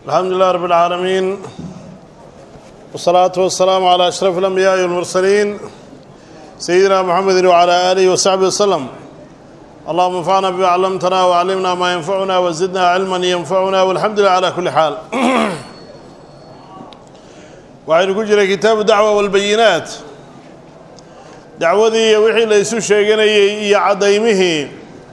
الحمد لله رب العالمين والصلاة والسلام على أشرف الأنبياء والمرسلين سيدنا محمد وعلى آله وصحبه وسلم اللهم انفعنا بما علمتنا وعلمنا ما ينفعنا وزدنا علما ينفعنا والحمد لله على كل حال waxaynu ku jiray kitaabu dacwa walbayinaat dacwadii iyo wixii la isu sheeganayey iyo caddaymihii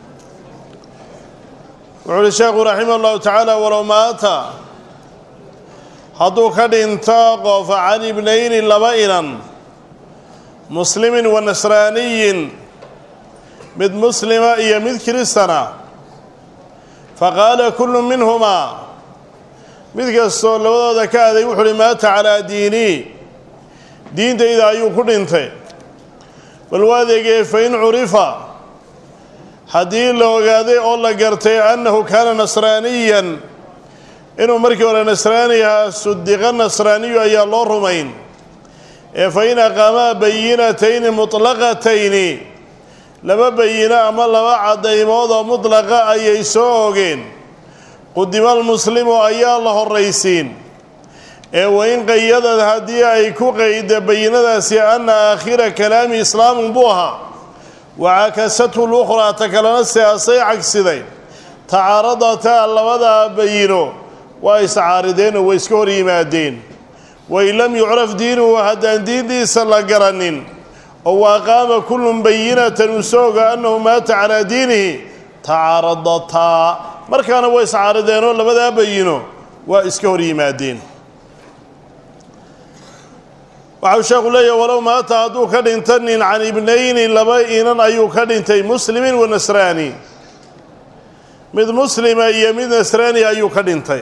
wuxuu uhi sheekhu raximah allahu tacaala walow maata hadduu ka dhinto qof can ibnayni laba inan muslimin wa nasraaniyin mid muslima iyo mid kiristana faqaala kullu minhumaa mid kastoo labadooda ka aday wuxu uhi maata calaa diinii diintayda ayuu ku dhintay bal waadeegee fa in curifa haddii la ogaaday oo la gartay annahu kaana nasraaniyan inuu markii hore nasraani ahaa sudiqa nasraaniyu ayaa loo rumayn ee fa in aqaamaa bayinatayni mutlaqatayni laba bayino ama laba caddaymood oo mutlaqa ayay soo ogeen qudima almuslimu ayaa la horraysiin ee wain qayadad haddii ay ku qayda bayinadaasi anna aakhira kalaami islaamun buu ahaa wacakasathu lukhraa ta kalena siaasay cagsiday tacaaradataa labadaa bayino waa iscaarideenoo way iska hor yimaadeen wain lam yucraf diinuhu haddaan diintiisa la garanin oo waaqaama kullun bayinatan uu soo oga annahu maata calaa diinihi tacaaradataa markaana way iscaarideenoo labadaa bayino waa iska hor yimaadeen waxau sheekhu leeyahy walow maata hadduu ka dhinta nin can ibnayni laba inan ayuu ka dhintay muslimin wa nasraani mid muslima iyo mid nasraani ayuu ka dhintay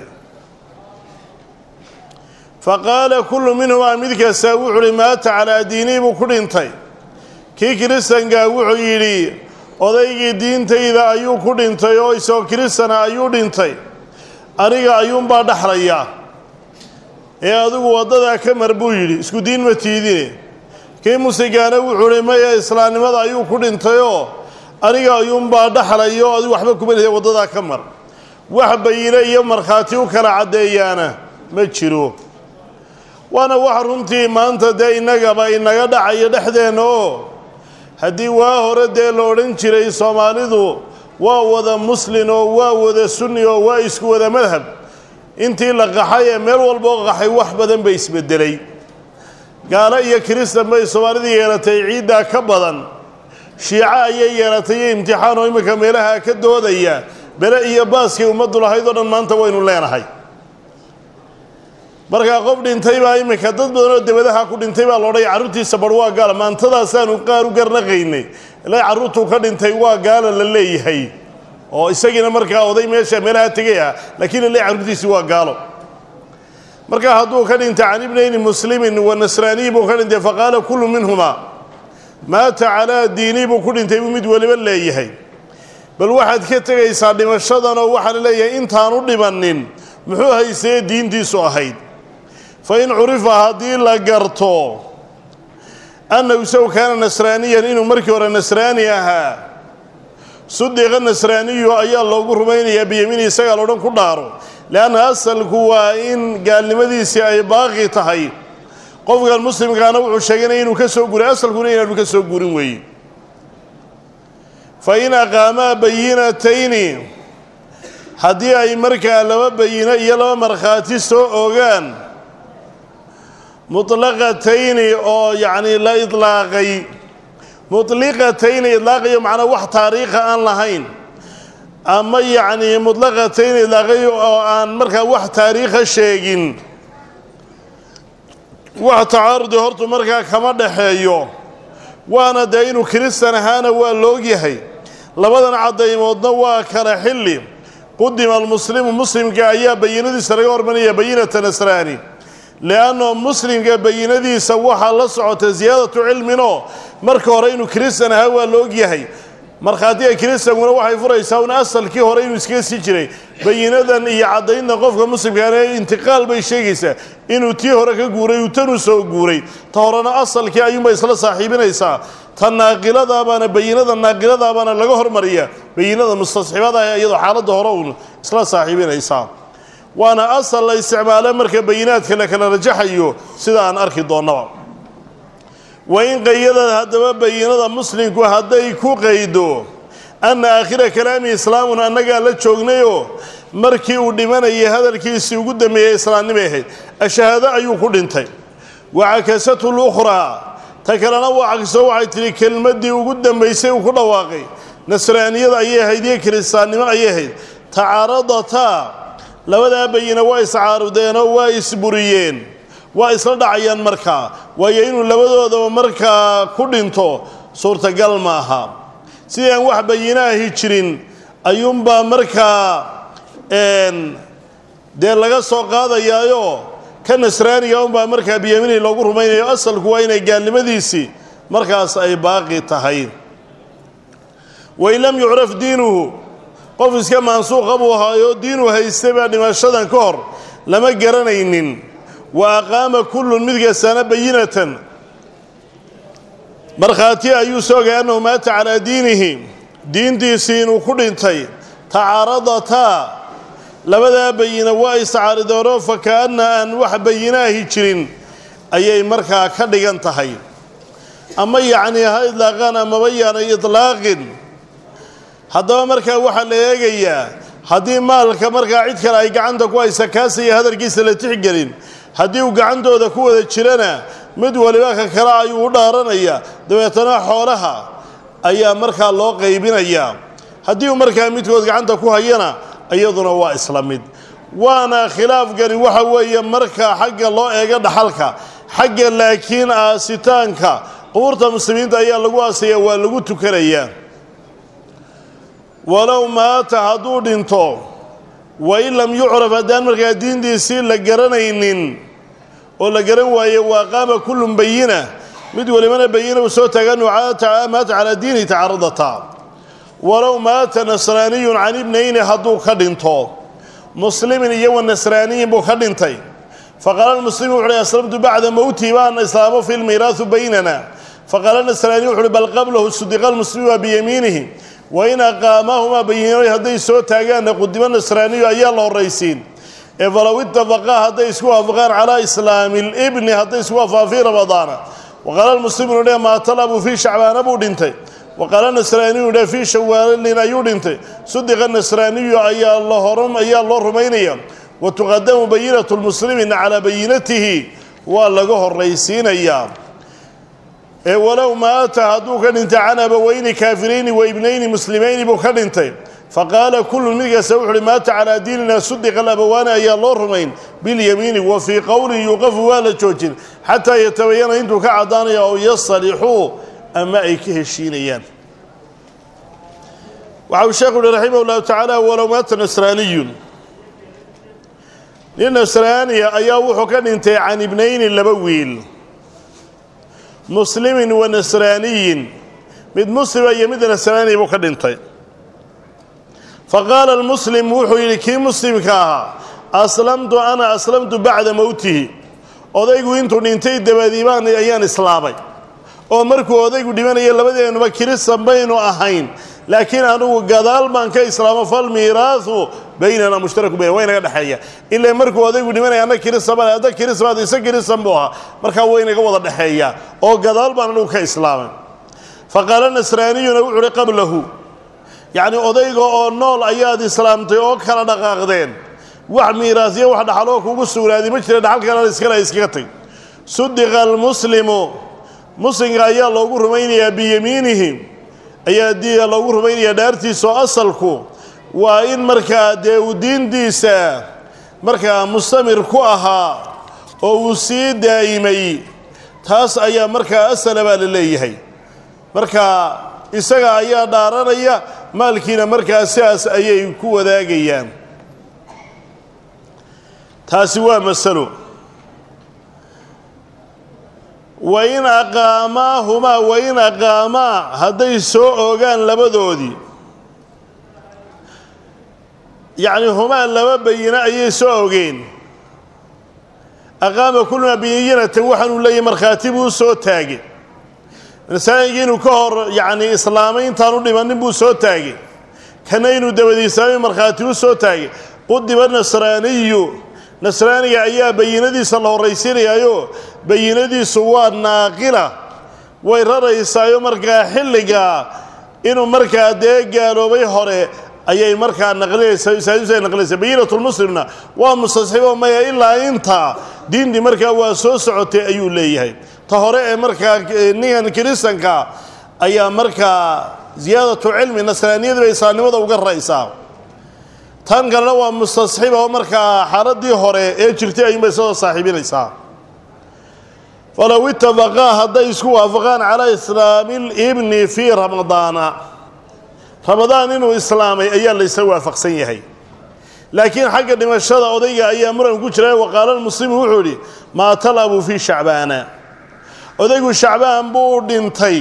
fa qaala kullu minhumaa mid kastaa wuxu uhi maata calaa diinii buu ku dhintay kii kiristankaa wuxuu yidhi odaygii diintayda ayuu ku dhintay oo isagoo kiristana ayuu dhintay aniga ayuunbaa dhaxlayaa ee adigu waddadaa ka mar buu yidhi isku diin ma tiidine kii musigaana wuxuu hi maya islaamnimada ayuu ku dhintayoo aniga ayuunbaa dhaxlayo adigu waxba kuma lihe waddadaa ka mar wax bayine iyo markhaati u kala caddeeyaana ma jiro waana wax runtii maanta dee innagaba inaga dhacayo dhexdeenna oo haddii waa hore dee la odhan jiray soomaalidu waa wada muslin oo waa wada sunni oo waa isku wada madhab intii la qaxay ee meel walboo qaxay wax badan bay isbedelay gaalo iyo kiristan bay soomaalida yeelatay ciiddaa ka badan shiico ayay yeelatay iyo imtixaan oo imminka meelaha ka doodaya bele iyo baaskii ummaddu lahayd oo dhan maanta waynu leenahay markaa qof dhintay baa iminka dad badan oo debadaha ku dhintay baa loodhay carruurtiisa bar waa gaala maantadaasaanu qaar u garnaqaynay ilaa carruurtuu ka dhintay waa gaala la leeyahay oo isagiina markaa oday meesha meelaha tegay ah laakiin lale carruurtiisi waa gaalo markaa hadduu ka dhintay can ibnayni muslimin wa nasraaniyi buu ka dhintay faqaala kullu minhumaa maata calaa diinii buu ku dhintay buu mid weliba leeyahay bal waxaad ka tegaysaa dhimashadan oo waxaa la leeyahay intaanu dhibannin muxuu haysee diintiisu ahayd fa in curifa haddii la garto annahu isagu kaana nasraaniyan inuu markii hore nasraani ahaa sudiqa nasraaniyu ayaa loogu rumaynayaa biyamiini isagaa loodhan ku dhaaro leanna asalku waa in gaalnimadiisii ay baaqi tahay qofkan muslimkaana wuxuu sheeganaya inuu ka soo guray asalkuna inaanu ka soo gurin weeye fa in aqaamaa bayinatayni haddii ay markaa laba bayino iyo laba markhaati soo ogaan mutlaqatayni oo yacni la idlaaqay mutliqatayni idlaaqayo macnaa wax taariikha aan lahayn ama yacnii mutlaqatayni idlaaqayo oo aan markaa wax taariikha sheegin wax tacaarudi hortu markaa kama dhaxeeyo waana dee inuu kiristan ahaana waa loogyahay labadan caddaymoodna waa kala xilli qudima almuslimu muslimka ayaa bayinadiisa laga hormanaya bayinata nasraani lianno muslimka bayinadiisa waxaa la socota siyaadatu cilminoo marka hore inuu kiristan ahaa waa la ogyahay markhaatiga kiristankuna waxay furaysaa un asalkii hore inuu iskaga sii jiray bayinadan iyo caddaynta qofka muslimkaana intiqaal bay sheegaysaa inuu tii hore ka guuray uu tanuu soo guuray ta horena asalkii ayuunbay isla saaxiibinaysaa ta naaqiladabaana bayinada naaqiladabaana laga hormariya bayinada mustasxibada iyadoo xaaladda hore uun isla saaxiibinaysaa waana asal la isticmaalo marka bayinaadka la kala rajaxayo sida aan arki doonnaba wa in qayadad haddaba bayinada muslimku hadday ku qaydo anna aakhira kalaami islaamun annagaa la joognayoo markii uu dhimanayay hadalkiisii ugu dambeeyey islaamnimay ahayd ashahaado ayuu ku dhintay wacakasatu lukhraa ta kalena waa cagso waxay tidhi kelmaddii ugu dambaysay uu ku dhawaaqay nasraaniyada ayay ahayd iyo kiristaannimo ayay ahayd tacaaradataa labadaa bayina waa iscaarudeenoo waa isburiyeen waa isla dhacayaan markaa waayo inuu labadoodaba markaa ku dhinto suurtagal maaha sidii aan wax bayinaahi jirin ayuunbaa markaa dee laga soo qaadayaayo ka nasraaniga unbaa markaa biyamiini loogu rumaynayo asalku waa inay gaalnimadiisii markaas ay baaqi tahay wain lam yucraf diinuhu qof iska maansuuqa buu ahaayo diinuu haystay baa dhimashadan ka hor lama garanaynin wa aqaama kullun mid kastaana bayinatan markhaati ayuu soogay annahu maata calaa diinihi diintiisii inuu ku dhintay tacaaradataa labadaa bayina waa iscaaridoonoo fa ka'anna aan wax bayinaahi jirin ayay markaa ka dhigan tahay ama yacnii ha idlaaqaan amaba yaanay idlaaqin haddaba markaa waxaa la eegayaa haddii maalka markaa cid kale ay gacanta ku haysa kaasaya hadalkiisa la tixgelin haddii uu gacantooda ku wada jirana mid waliba ka kale ayuu u dhaaranaya dabeetana xoolaha ayaa markaa loo qaybinayaa haddii uu markaa midkood gacanta ku hayana iyaduna waa isla mid waana khilaafkani waxa weeye marka xagga loo eego dhaxalka xagga laakiin aasitaanka qubuurta muslimiinta ayaa lagu aasaya waa lagu tukanayaa walow maata hadduu dhinto wain lam yucraf haddaan markaa diintiisii la garanaynin oo la garan waaye waa qaama kullun bayina mid walibana bayina uu soo taaga maata calaa diini tacaradata walow maata nasraaniyun can ibnayni hadduu ka dhinto muslimin iyo wa nasraaniyin buu ka dhintay faqaala muslimu wuxu uhi aslamtu bacda mowtii baan islaamo fi lmiiraahu baynana faqaala nasraaniyu wuxu uhi bal qablahu sudiqa lmuslimu waa biyamiinihi wain aqaamaahumaa bayinooy hadday soo taagaanna qudimo nasraaniyu ayaa la horraysiin ee falow itafaqaa hadday isku waafaqaan calaa islaami libni hadday isku waafaqaan fii ramadaana waqaala lmuslimuunu dhe maatalabu fii shacbaana buu dhintay waqaala nasraaniyu dhe fii shawaalin ayuu dhintay sudiqa nasraaniyu ayaa ayaa loo rumaynaya wa tuqadamu bayinatu lmuslimina calaa bayinatihi waa laga horraysiinayaa ee walow maata hadduu ka dhintay can abaweyni kaafirayni wa ibnayni muslimayni buu ka dhintay faqaala kullun mid kasta wuxu uhi maata calaa diinina sudiqa alabawaani ayaa loo rumayn bilyamiini wa fii qowlin yuuqafu waa la joojin xataa yatabayana intuu ka caddaanaya ow yasalixuu ama ay ka heshiinayaan waxa uu sheekhu uhi raximah llahu tacaala walow maata nasraaniyun nin nasraaniya ayaa wuxuu ka dhintay can ibnayni laba wiil muslimin wa nasraaniyin mid muslima iyo mid nasraaniya buu ka dhintay fa qaala almuslim wuxuu yidhi kii muslimka ahaa aslamtu ana aslamtu bacda mowtihi odaygu intuu dhintay dabadiibaan ayaan islaamay oo markuu odaygu dhimanaya labadeennuba kiristan baynu ahayn laakiin anugu gadaal baan ka islaamo falmiiraahu baynana mushtaraku bayn waa inaga dhexeeya ilaa markuu odaygu dhimanaya anna kiristan baan adda kiristan isa kiristan buu ahaa markaa waa inaga wada dhexeeya oo gadaal baan anugu ka islaamay fa qaala nasraaniyuna wuxu uhi qablahu yacni odayga oo nool ayaad islaamtay oo kala dhaqaaqdeen wax miiraasyo wax dhaxaloo kugu sugnaaday ma jira dhaxalkana iskale iskaga tag sudiqa almuslimu muslimka ayaa loogu rumaynayaa biyamiinihi ayaa diya loogu rumaynayaa dhaartiisa oo asalku waa in markaa dee uu diintiisa markaa mustamir ku ahaa oo uu sii daa'imay taas ayaa markaa asala baa la leeyahay marka isaga ayaa dhaaranaya maalkiina markaa sidaas ayay ku wadaagayaan taasi waa masalo wain aqaamaahumaa wain aqaamaa hadday soo oogaan labadoodii yacni humaa laba bayino ayay soo ogeen aqaama kullumaa bayinatan waxaanuu leeyahy markhaati buu soo taagay masaajigii inuu ka hor yacni islaamay intaanu dhimanin buu soo taagay kana inuu dabadi islaamay markhaati u soo taagay qudiba nasraaniyu nasraaniga ayaa bayinadiisa la horraysiinayaayo bayinadiisu waa naaqila way raraysaayo markaa xilligaa inuu markaa dee gaaloobay hore ayay markaa naqlinaysaa saadisay naqlinaysaa bayinatulmuslimna waa mustasxibo maya ilaa intaa diintii markaa waa soo socotay ayuu leeyahay ta hore ee markaa ninkan kiristanka ayaa markaa ziyaadatu cilmi nasraaniyadii bay islaamnimada uga ra'aysaa tan kalena waa mustasxiba oo markaa xaaladii hore ee jirtay ayuunbay soo saaxiibinaysaa falow itafaqaa hadday isku waafaqaan calaa islaami libni fii ramadaana ramadaan inuu islaamay ayaa laysa waafaqsan yahay laakiin xagga dhimashada odayga ayaa muran ku jira waqaala muslimu wuxuu idhi maatal abu fii shacbaana odaygu shacbaan buu dhintay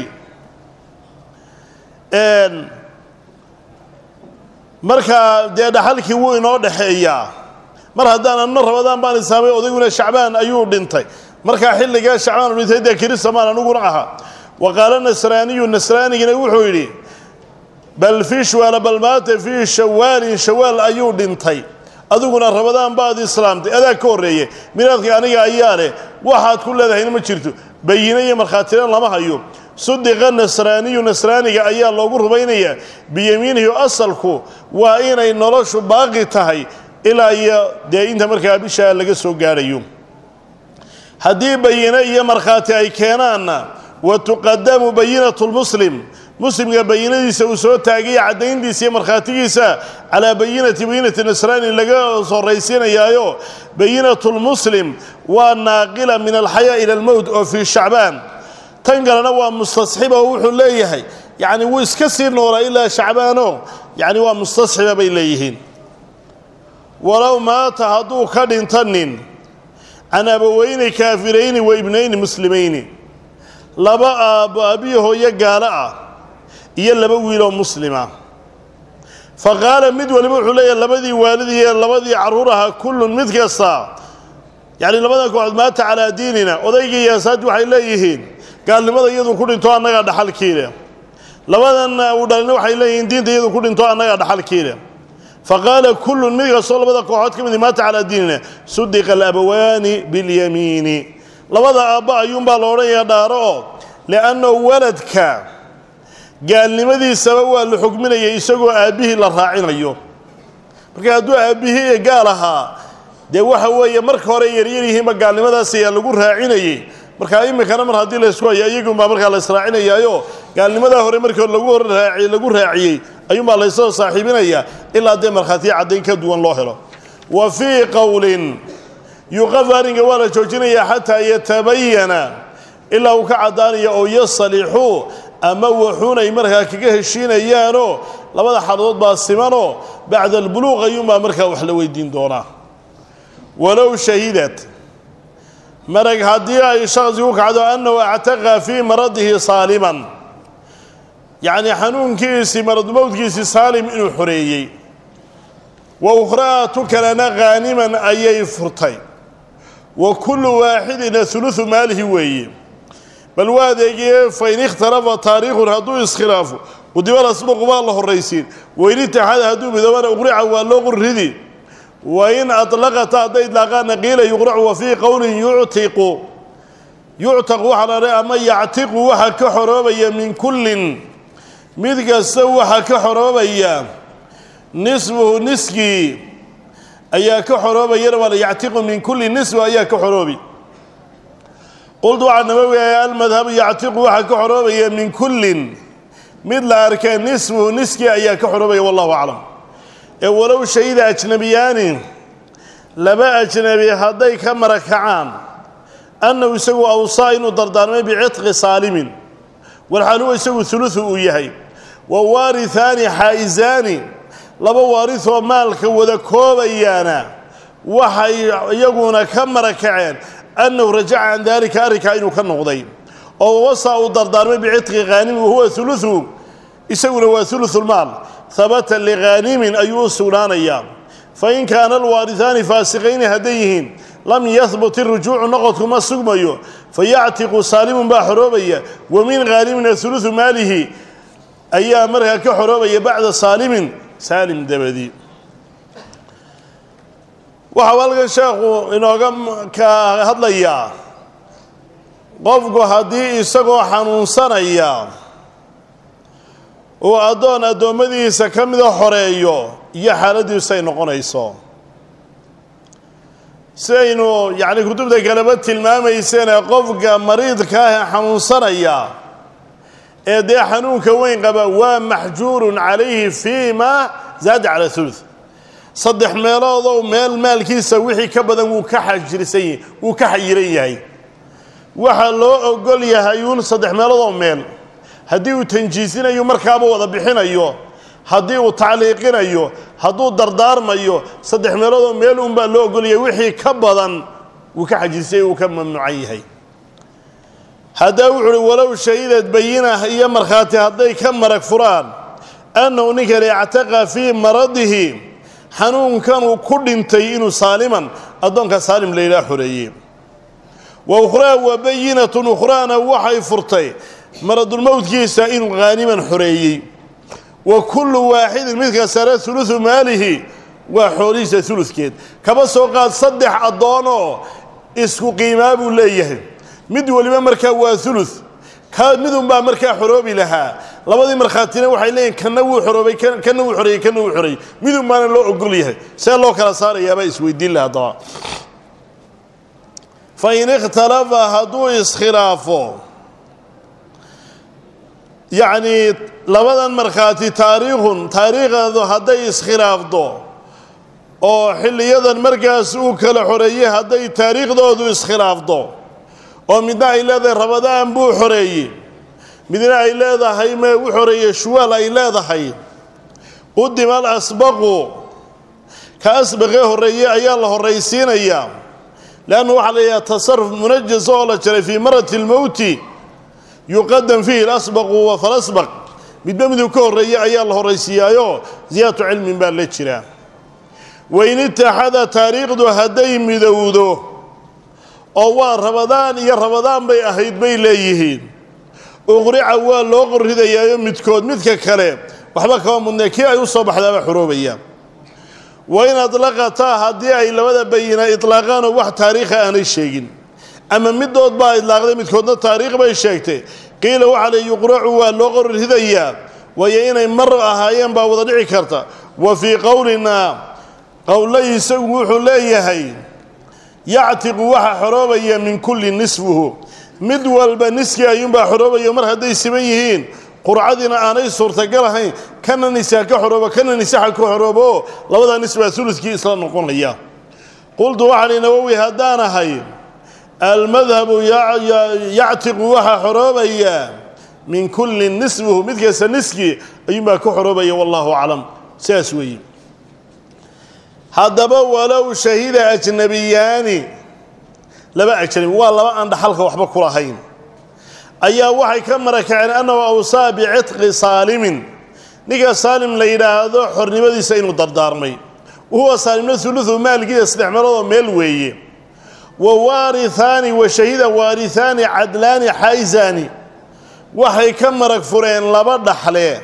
markaa dee dhaxalkii wuu inoo dhexeeyaa mar haddaan anna ramadaan baan islaamay odayguna shacbaan ayuu dhintay markaa xilligaa shacbaan u dhintay dee kiristamaan aniguna aha wa qaala nasraaniyu nasraanigina wuxuu yidhi bal fii shwaala bal maata fii shawaalin shawaal ayuu dhintay adiguna ramadaan baad islaamtay adaa ka horreeye miraadka aniga ayaa leh waxaad ku leedahayna ma jirto bayine iyo markhaatiraan lama hayo sudiqa nasraaniyu nasraaniga ayaa loogu rumaynayaa biyamiinihi asalku waa inay noloshu baaqi tahay ilaa iyo dee inta markaa bishaa laga soo gaadhayo haddii bayine iyo markhaati ay keenaanna wa tuqadamu bayinatu lmuslim muslimka bayinadiisa uu soo taagaya caddayntiisa iyo markhaatigiisa calaa bayinati bayinati nasraani laga horraysiinayaayo bayinatu lmuslim waa naaqila min alxayaa ila almowt oo fii shacbaan tan kalena waa mustasxiba oo wuxuu leeyahay yacni wuu iska sii noolaa ilaa shacbaano yacni waa mustasxiba bay leeyihiin walow maata hadduu ka dhinto nin can abaweyni kaafirayni wa ibnayni muslimayni laba aabbo aabbiyo hooyo gaalo ah iyo laba wiiloo muslima fa qaala mid waliba wuxuu leeyahay labadii waalidii iyo labadii carruur ahaa kullun mid kasta yacni labadan kooxood maata calaa diinina odaygii iyo asaadii waxay leeyihiin gaalnimada iyadu ku dhinto annagaa dhaxalkiile labadan uu dhalina waxay leeyihiin diinta iyadu ku dhinto annagaa dhaxalkiile fa qaala kullun mid kastoo labada kooxood ka midi maata calaa diinina sudiqa alabawaani bilyamiini labada aabba ayuunbaa la odhanayaa dhaaro oo li'annahu waladka gaalnimadiisaba waa la xugminaya isagoo aabbihii la raacinayo marka hadduu aabbihii gaal ahaa dee waxa weeye marka hore yaryar yihiinba gaalnimadaas ayaa lagu raacinayey markaa iminkana mar haddii laysku hayo iyagunbaa markaa la israacinayaayo gaalnimadaa hore markii hore lagu horraaci lagu raaciyey ayuunbaa laysoo saaxiibinayaa ilaa dee markhaatiya caddayn ka duwan loo helo wa fii qowlin yuqafu arrinka waa la joojinayaa xataa yatabayana ilaa uu ka caddaanaya oo yasalixuu ama waxuun ay markaa kaga heshiinayaanoo labada xaaladood baa simanoo bacda albuluuq ayuunbaa markaa wax la weydiin doonaa walow shahidat marag haddii ay shaksi ku kacdo annahu actaqa fii maradihi saaliman yacni xanuunkiisii maradmowdkiisii saalim inuu xoreeyey wa ukhraatu kalena khaaniman ayay furtay wa kullu waaxidina hulusu maalihi weeye bal waa adeegiyee fain ikhtalafa taariikhun hadduu iskhilaafo qudibal asbaqu baa la horraysiin wain itixaada hadduu midoobana uqrica waa loo qurridi wain aطlaqata hadday idlaaqaana qiila yuqracu wa fii qowlin yuctiqu yuctaqu waxaa la ama yactiqu waxa ka xoroobaya min kullin mid kasta waxa ka xoroobaya nisfuhu niskii ayaa ka xoroobayana waa la yactiqu min kulli nisfu ayaa ka xoroobi qultu waxaa nabawiaya almadhabu yactiqu waxaa ka xoroobaya min kullin mid la arkee nisfuhu niskii ayaa ka xoroobaya wallahu aclam ee walow shahida ajnabiyaani laba ajnabi hadday ka marakacaan annahu isagu awsaa inuu dardaarmay bicitqi saalimin walxaaluwa isagu hulusu uu yahay wa waarihaani xaa'isaani laba waarisoo maalka wada koobayaana waxay iyaguna ka marakaceen annahu rajaca can daalika arrinkaa inuu ka noqday oo wasaa uu dardaarmay bicitqi khaanimin wahuwa hulusu isaguna waa hulusulmaal habata likhaanimin ayuu u sugnaanayaa fain kaana alwaarihaani faasiqayni hadday yihiin lam yahbut irujuucu noqodku ma sugmayo fayactiqu saalimun baa xoroobaya wa min khaanimina hulusu maalihi ayaa markaa ka xoroobaya bacda saalimin saalim dabadi waxau halkan sheekhu inooga ka hadlayaa qofku haddii isagoo xanuunsanaya uu addoon addoommadiisa ka mida xoreeyo iyo xaaladiisu ay noqonayso sidaynu yacni kutubta kaleba tilmaamayseenee qofka mariidka ah ee xanuunsanaya ee dee xanuunka weyn qaba waa maxjuurun calayhi fii ma zaada cala thuluth saddex meeloodow meel maalkiisa wixii ka badan wuu ka xajirsan wuu ka xayiran yahay waxaa loo ogol yahay uun saddex meeloodoo meel haddii uu tanjiisinayo markaaba wada bixinayo haddii uu tacliiqinayo hadduu dardaarmayo saddex meeloodoo meel unbaa loo ogolyahay wixii ka badan wuu ka xajirsay wuu ka mamnuucan yahay haddaa wuxu uhi walow shahidad bayinah iyo markhaati hadday ka marag furaan annahu ninkani ictaqa fii maradihi xanuunkanuu ku dhintay inuu saaliman addoonka saalim la yidhaha xoreeye wa ukhraa wa bayinatun ukhraana waxay furtay maradulmowdkiisa inuu haaniman xoreeyey wa kullu waaxidin mid kastana huludu maalihi waa xoolihiisa uludkeed kaba soo qaad saddex addoonoo isku qiimaa buu leeyahay mid weliba markaa waa ulud ka midunbaa markaa xoroobi lahaa labadii markhaatina waxay leeyihin kana wuu xoroobay kana wuu xoreeyey kana wuu xoreeyey midun baana loo ogol yahay see loo kala saarayaabaa isweydiin laha haddaba fa in ikhtalafa hadduu iskhilaafo yacnii labadan markhaati taariikhun taariikhadu hadday iskhilaafdo oo xilliyadan markaas uu kala xoreeyey hadday taariikhdoodu iskhilaafdo oo midna ay leedahay rabadaan buu xoreeyey midna ay leedahay me u xoreeyey shuwaal ay leedahay qudima al asbaqu ka asbaqee horreeyey ayaa la horraysiinayaa leanna waxaa la yidhaha tasaruf munajas oo la jaray fii marati lmowti yuqadam fiihi alasbaqu falasbaq midba miduu ka horreeyey ayaa la horraysiiyaayoo ziyaadatu cilmin baa la jiraa wain itaxada taariikhdu hadday midowdo oo waa rabadaan iyo rabadaan bay ahayd bay leeyihiin uqrica waa loo qorridayaayo midkood midka kale waxba kama mudnee kii ay u soo baxdaaba xoroobaya wa in adlaqataa haddii ay labada bayina itlaaqaanoo wax taariikha aanay sheegin ama midood baa idlaaqday midkoodna taariikh bay sheegtay qiila waxaa le yuqracu waa loo qorridayaa waayo inay mar ahaayeen baa wada dhici karta wa fii qowlinaa qowlla isagu wuxuu leeyahay yactiqu waxaa xoroobaya min kulli nisfuhu mid walba niskii ayuunbaa xoroobaya mar hadday siban yihiin qurcadiina aanay suurtagal ahayn kana nisaa ka xoroobo kana nisaxa ka xoroobo labadaa nis baa uludkii isla noqonaya qultu waxaa hi nawowi haddaan ahay almadhabu yactiqu waxaa xoroobaya min kulli nisfuhu mid kasta niskii ayuunbaa ka xoroobaya wallahu aclam sidaas weeye haddaba walow shahida ajnabiyaani laba ajnabi waa laba aan dhaxalka waxba ku lahayn ayaa waxay ka marakaceen annahu awsaa bicitqi saalimin ninka saalim la yidhaahdo xornimadiisa inuu dardaarmay wahuwa saalimna uludu maalkiisa saddex meeloodoo meel weeye wa waarihaani wa shahida waarihaani cadlaani xayzaani waxay ka marag fureen laba dhaxle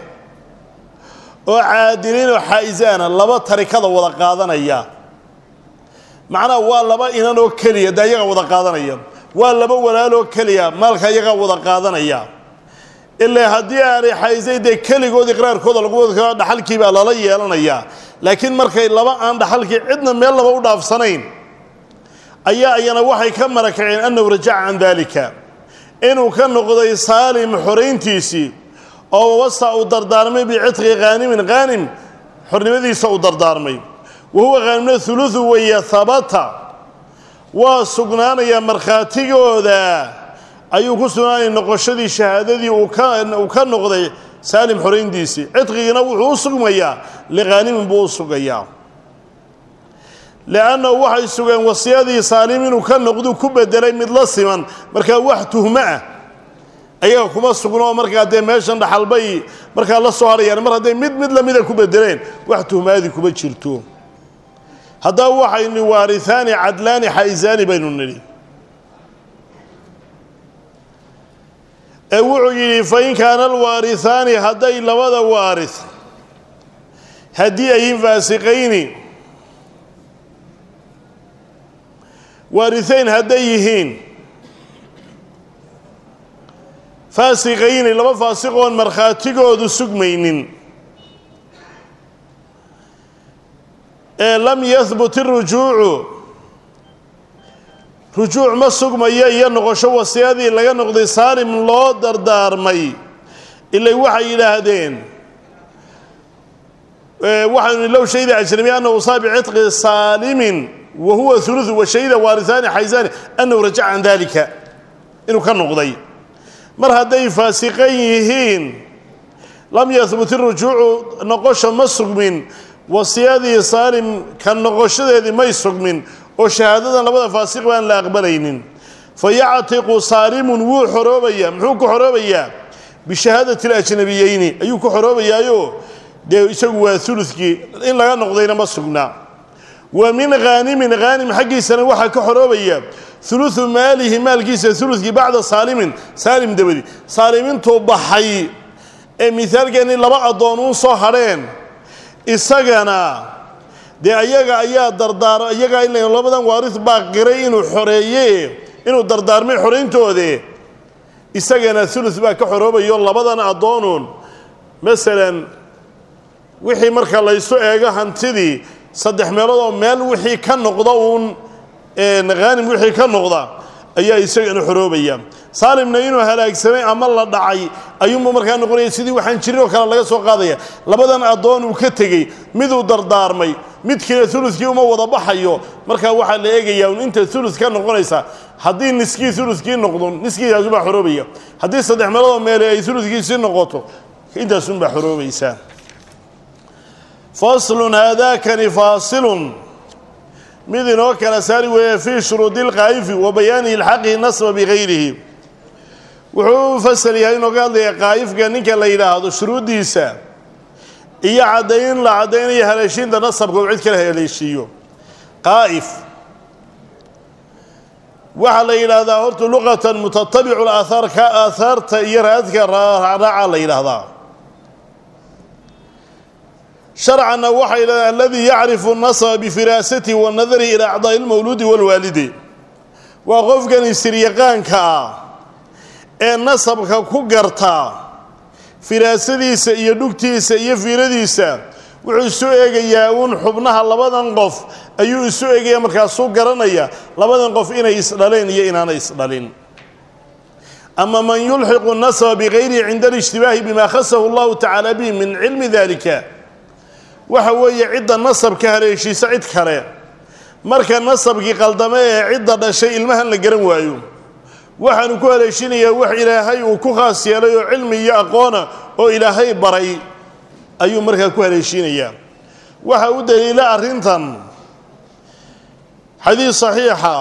oo caadiliinoo xaa'isaana laba tarikada wada qaadanaya macnaha waa laba inan oo keliya dee ayagaa wada qaadanaya waa laba walaaloo keliya maalka ayagaa wada qaadanaya ilaa haddii aanay xaysay dee keligood iqraarkooda lagu wada karo dhaxalkii baa lala yeelanayaa laakiin markay laba aan dhaxalkii cidna meel laba u dhaafsanayn ayaa ayana waxay ka marakaceen annahu rajaca can daalika inuu ka noqday saalim xorayntiisii oo wasa uu dardaarmay bicitqi khaanimin khaanim xornimadiisa uu dardaarmay wa huwa khaanimna huludu weeye habata waa sugnaanayaa markhaatigooda ayuu ku sugnaanaya noqoshadii shahaadadii uu ka noqday saalim xorayntiisii cidqigiina wuxuu u sugmayaa likhaanimin buu u sugayaa liannahu waxay sugeen wasiyadii saalim inuu ka noqduu ku bedelay mid la siman markaa wax tuhmo ah ayaga kuma sugnoo markaa dee meeshan dhaxalbay markaa la soo hadhayaan mar hadday mid mid lamida ku bedeleen wax tuhmaadii kuma jirto haddaba waxaynu waarihaani cadlaani xaysaani baynu nidhi ee wuxuu yidhi fain kaana alwaarihaani hadday labada waaris haddii ayin faasiqayni waarihayn hadday yihiin faasiqayni laba faasiqoon markhaatigoodu sugmaynin ee lam yahbut irujuucu rujuuc ma sugmayo iyo noqosho wasiyadii laga noqday saalim loo dardaarmay ilay waxay yidhaahdeen waxaanu low shahida ajnabiy annahu usaa bicitqi saalimin wa huwa huluثu wa shahida waarihaani xaysaani annahu rajaca can dalika inuu ka noqday mar hadday faasiqan yihiin lam yahbut irujuucu noqosha ma sugmin wasiyadii saalim ka noqoshadeedii may sugmin oo shahaadadan labada faasiq baan la aqbalaynin fa yactiqu saalimun wuu xoroobaya muxuu ku xoroobayaa bishahaadati alajnabiyeyni ayuu ku xoroobayaayo dee isagu waa ulukii in laga noqdayna ma sugnaa wa min haanimin haanim xaggiisana waxaa ka xoroobaya uluثu maalihi maalkiisa ulukii bacda saalimin saalim dabadi saalimintuu baxay ee mihaalkeeni laba addoon soo hadheen isagana dee ayaga ayaa dardaar iyagaa in labadan waaris baa qiray inuu xoreeye inuu dardaarmay xorayntoode isagana ulus baa ka xoroobayo labadan addoonuun masalan wixii marka laysu eego hantidii saddex meelood oo meel wixii ka noqda uun haanim wixii ka noqda ayaa isagana xoroobaya saalimna inuu halaagsamay ama la dhacay ayuunbu markaa noqonaya sidii waxaan jirin oo kale laga soo qaadaya labadan addoon uu ka tegey miduu dardaarmay midkiina ulukii uma wada baxayo markaa waxaa la eegayaa un inta ulus ka noqonaysa haddii niskii ulukii noqdo niskiidaasubaa xoroobaya haddii saddex meeloodoo meele ay uludkiisii noqoto intaasunbaa xoroobaysaa faslun haadaakani faasilun mid inoo kala saari weeye fii shuruudi lqaa'ifi wa bayaani ilxaqi nasba bigayrihi wuxuu u fasal yahay inooga hadlaya qaa'ifka ninka la yidhaahdo shuruuddiisa iyo caddayn la caddaynayo haleeshiinta nasabka uu cid kala haleeshiiyo qaa'if waxaa la yidhaahdaa horta luqatan mutatabicu laaahaar ka aahaarta iyo raadka raacraaca la yidhaahdaa sharcanna waxaa yidhahdaa aladii yacrifu nasaba bifiraasati wanadari ilaa acdaa'i lmawluudi walwaalidi waa qofkan isiryaqaanka ah ee nasabka ku garta firaasadiisa iyo dhugtiisa iyo fiiradiisa wuxuu isu eegayaa uun xubnaha labadan qof ayuu isu eegaya markaasuu garanaya labadan qof inay isdhaleen iyo inaanay isdhalin ama man yulxiqu nasaba bigayrihi cinda alijtibaahi bima khasahu allahu tacaala bihi min cilmi dalika waxa weeye cidda nasabka haleeshiisa cid kale marka nasabkii qaldame ee cidda dhashay ilmahan la garan waayo waxaanu ku haleeshinayaa wax ilaahay uu ku khaas yeelay oo cilmi iyo aqoona oo ilaahay baray ayuu markaa ku haleeshinayaa waxa u daliila arrintan xadiis saxiixa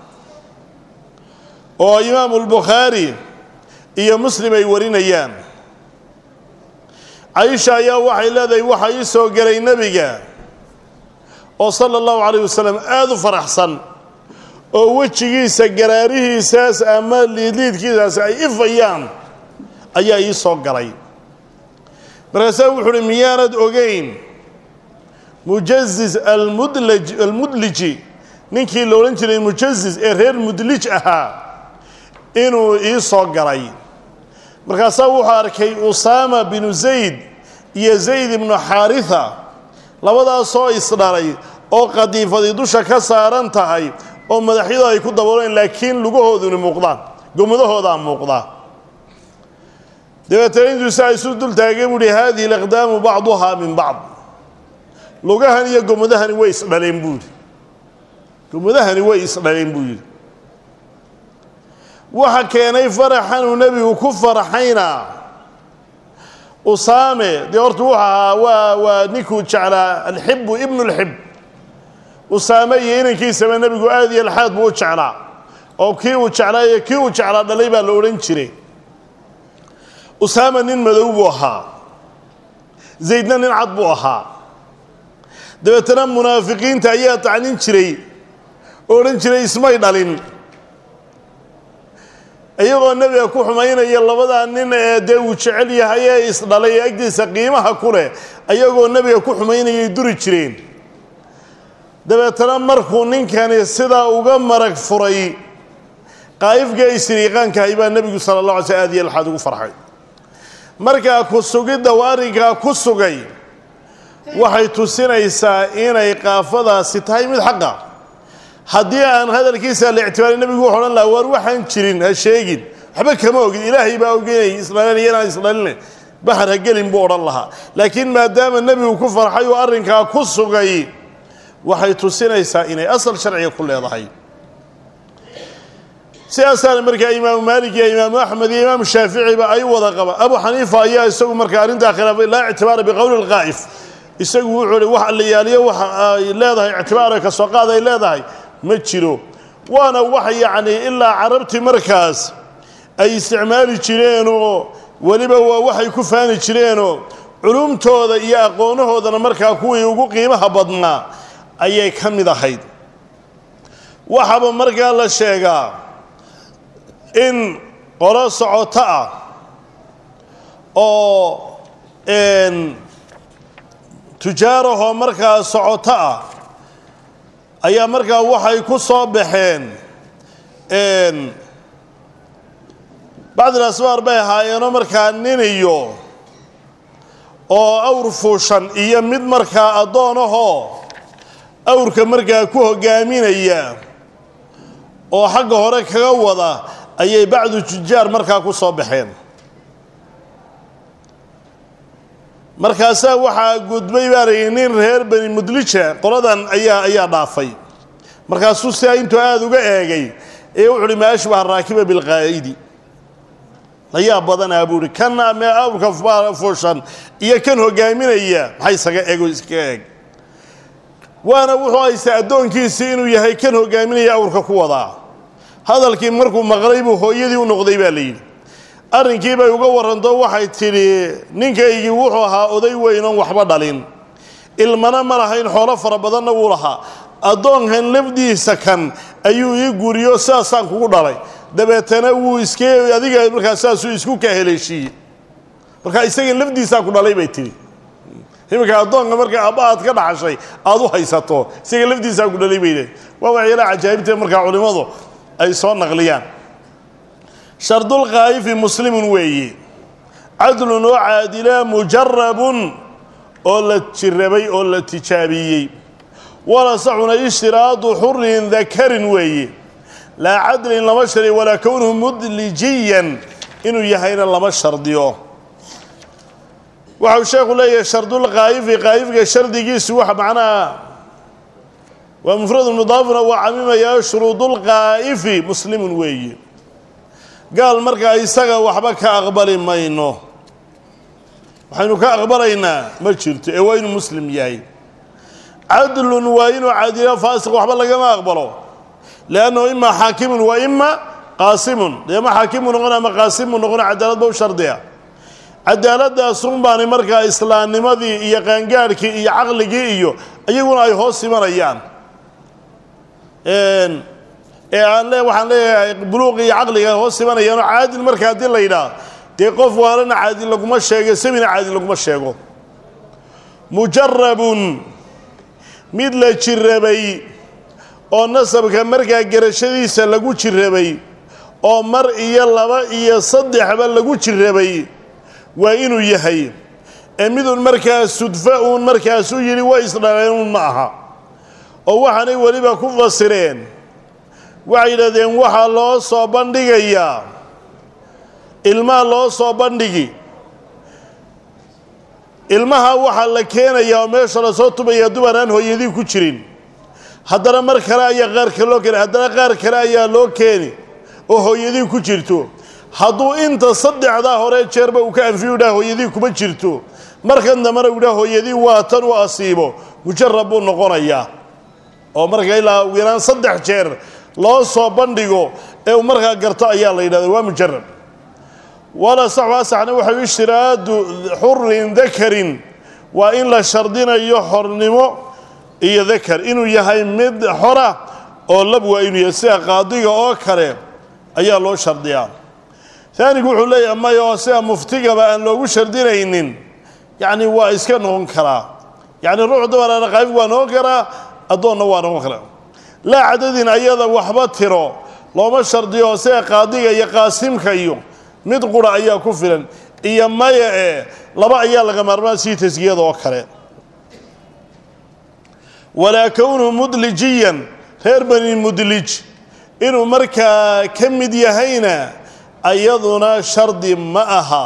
oo imaamu lbukhaari iyo muslim ay warinayaan caisha ayaa waxay leedahay waxaa ii soo gelay nebiga oo sala allahu calayh wasalam aada u faraxsan oo wejigiisa garaarihiisaas ama liidliidkiisaas ay ifayaan ayaa ii soo galay markaasaa wuxu uhi miyaanad ogeyn mujazis almudlaj almudliji ninkii la odhan jiray mujazis ee reer mudlij ahaa inuu ii soo galay markaasaa wuxuu arkay usaama binu zayd iyo zayd ibnu xaarisa labadaasoo isdhalay oo qadiifadii dusha ka saaran tahay oo madaxyadu ay ku dabooleen laakiin lugahooduni muuqdaan gomadahoodaa muuqda dabeetana intuu saa isu dul taagay buu uhi haadihi alaqdaamu bacduhaa min bacd lugahan iyo gomadahani way isdhaleen buu yidhi gomadahani way isdhaleen buu yidhi waxa keenay faraxanuu nebigu ku farxayna usaame dee horta wuxu ahaa waa waa ninkuu jeclaa alxibu ibnu lxib usaame iyo inankiisaba nebigu aad iyo alxaad buu u jeclaa oo kii uu jeclaa iyo kii uu jeclaa dhalay baa la odhan jiray usaama nin madow buu ahaa zaydna nin cad buu ahaa dabeetana munaafiqiinta ayaa tacnin jiray oo odhan jiray ismay dhalin iyagoo nebiga ku xumaynaya labadaa nin ee dee uu jecel yahay ee isdhalay ee agtiisa qiimaha ku leh ayagoo nebiga ku xumaynayay duri jireen dabeetana markuu ninkani sidaa uga marag furay qaa'ifka isriiqaankahay baa nebigu sala allah alay sl aad iyo laxaad ugu farxay markaa ku sugidda uu arrinkaa ku sugay waxay tusinaysaa inay qaafadaasi tahay mid xaqa haddii aan hadalkiisa la ictibaarin nebigu wuxu odhan laha waar waxaan jirin ha sheegin waxba kama ogid ilaahay baa ogeynay isdhalinaya inaan isdhalinay bahar ha gelin buu odhan lahaa laakiin maadaama nebigu ku farxay uu arrinkaa ku sugay waxay tusinaysaa inay asal sharciga ku leedahay sidaasaana markaa imaamu maalik iyo imaamu axmed iyo imaamu shaaficiba ay wada qaba abu xaniifa ayaa isagu markaa arrintaa khilaafay laa ictibaara biqowli lqaa'if isagu wuxuu hi wax la yaaliyo waxa ay leedahay ictibaara ka soo qaad ay leedahay ma jiro waana wax yacni ilaa carabtii markaas ay isticmaali jireenoo weliba waa waxay ku faani jireenoo culumtooda iyo aqoonahoodana markaa kuwii ugu qiimaha badnaa ayay ka mid ahayd waxaaba markaa la sheegaa in qolo socoto ah oo tujaarahoo markaa socoto ah ayaa markaa waxay ku soo baxeen bacdil asbaar bay ahaayeenoo markaa nin iyo oo awr fuushan iyo mid markaa addoonahoo awrka markaa ku hogaaminaya oo xagga hore kaga wada ayay bacdu tujaar markaa ku soo baxeen markaasaa waxaa gudbay baa layihi nin reer bani mudlija qoladan ayaa ayaa dhaafay markaasuu sidaa intuu aada uga eegay ee wuxu uhi ma ashbaha raakiba bilqaa'idi layaa badanaa buu ihi kan mee awrka fuushan iyo kan hogaaminaya maxay isaga ego iskaga eeg waana wuxuu haystaa addoonkiisii inuu yahay kan hogaaminaya awrka ku wadaa hadalkii markuu maqlay buu hooyadii u noqday baa layidhi arrinkii bay uga warranto waxay tidhi ninkaygii wuxuu ahaa oday weynoon waxba dhalin ilmana ma lahayn xoolo fara badanna wuu lahaa addoonkan lafdiisa kan ayuu ii guriyo sidaasaan kugu dhalay dabeetana wuu iska adiga markaa saasuu isku ka heleeshiiyey markaa isagan lafdiisaa ku dhalay bay tidhi iminka addoonka markaa abba aad ka dhaxashay aad u haysato isaga lafdiisaa ku dhalay bay waa waxyaalaha cajaa'ibtee markaa culimmadu ay soo naqliyaan shardulqaa'ifi muslimun weeye cadlun oo caadila mujarabun oo la jirabay oo la tijaabiyey walasaxuna ishtiraadu xurin dakarin weeye laa cadlin lama shardiyo walaa kownuhu mudlijiyan inuu yahayna lama shardiyo waxau sheekhu leeyahay shardulqaa'ifi qaa'ifka shardigiisu waxa macnaha waa mufradu mudaafuna waa camimayaa shuruudulqaa'ifi muslimun weeye gaal markaa isaga waxba ka aqbali mayno waxaynu ka aqbalaynaa ma jirto ee waa inuu muslim yahay cadlun waa inuu caadilo faasiq waxba lagama aqbalo liannahu imaa xaakimun wa ima qaasimun dee ma xaakimu noqon ama qaasimu noqon cadaalad ba u shardiya cadaaladaasun baani markaa islaamnimadii iyo qaangaadhkii iyo caqligii iyo iyaguna ay hoos imanayaan ee aan le waxaan leeyahay buluuqi iyo caqliga hoos imanayaanoo caadil marka haddii la yidhaah dee qof waalana caadil laguma sheego sabina caadil laguma sheego mujarabun mid la jirabay oo nasabka markaa garashadiisa lagu jirabay oo mar iyo laba iyo saddexba lagu jirabay waa inuu yahay ee midun markaa sudfa uun markaas u yidhi way isdhaleenun ma aha oo waxaanay weliba ku fasireen waxay yidhahdeen waxaa loo soo bandhigayaa ilmaha loo soo bandhigi ilmaha waxaa la keenayaa oo meesha lasoo tubayaa dumar aan hooyadii ku jirin haddana mar kale ayaa qaar kale loo keeni haddana qaar kale ayaa loo keeni oo hooyadii ku jirto hadduu inta saddexdaa hore jeerba uu ka anfiyu dhaha hooyadii kuma jirto markan dambana uu dhaha hooyadii waa tan u asiibo mujarab buu noqonayaa oo marka ilaa ugu yaraan saddex jeer loo soo bandhigo ee uu markaa garto ayaa la yidhahda waa mujarab wala saxu asaxna waxau ishtiraadu xurin dakarin waa in la shardinayo xornimo iyo dakar inuu yahay mid xora oo lab waa inuu yahay sida qaadiga oo kale ayaa loo shardiyaa taanigu wuxuu leeyahay maya oo sida muftigaba aan loogu shardinaynin yacni waa iska noqon karaa yacni ruux dumaraana qaayib waa noqon karaa addoonna waa noqon karaa laa cadadin ayada waxba tiro looma shardiyo sida qaadiga iyo qaasimka iyo mid qura ayaa ku filan iyo maya ee laba ayaa laga maarmaan sii tasgiyada oo kale walaa kownuhu mudlijiyan reer bani mudlij inuu markaa ka mid yahayna ayaduna shardi ma aha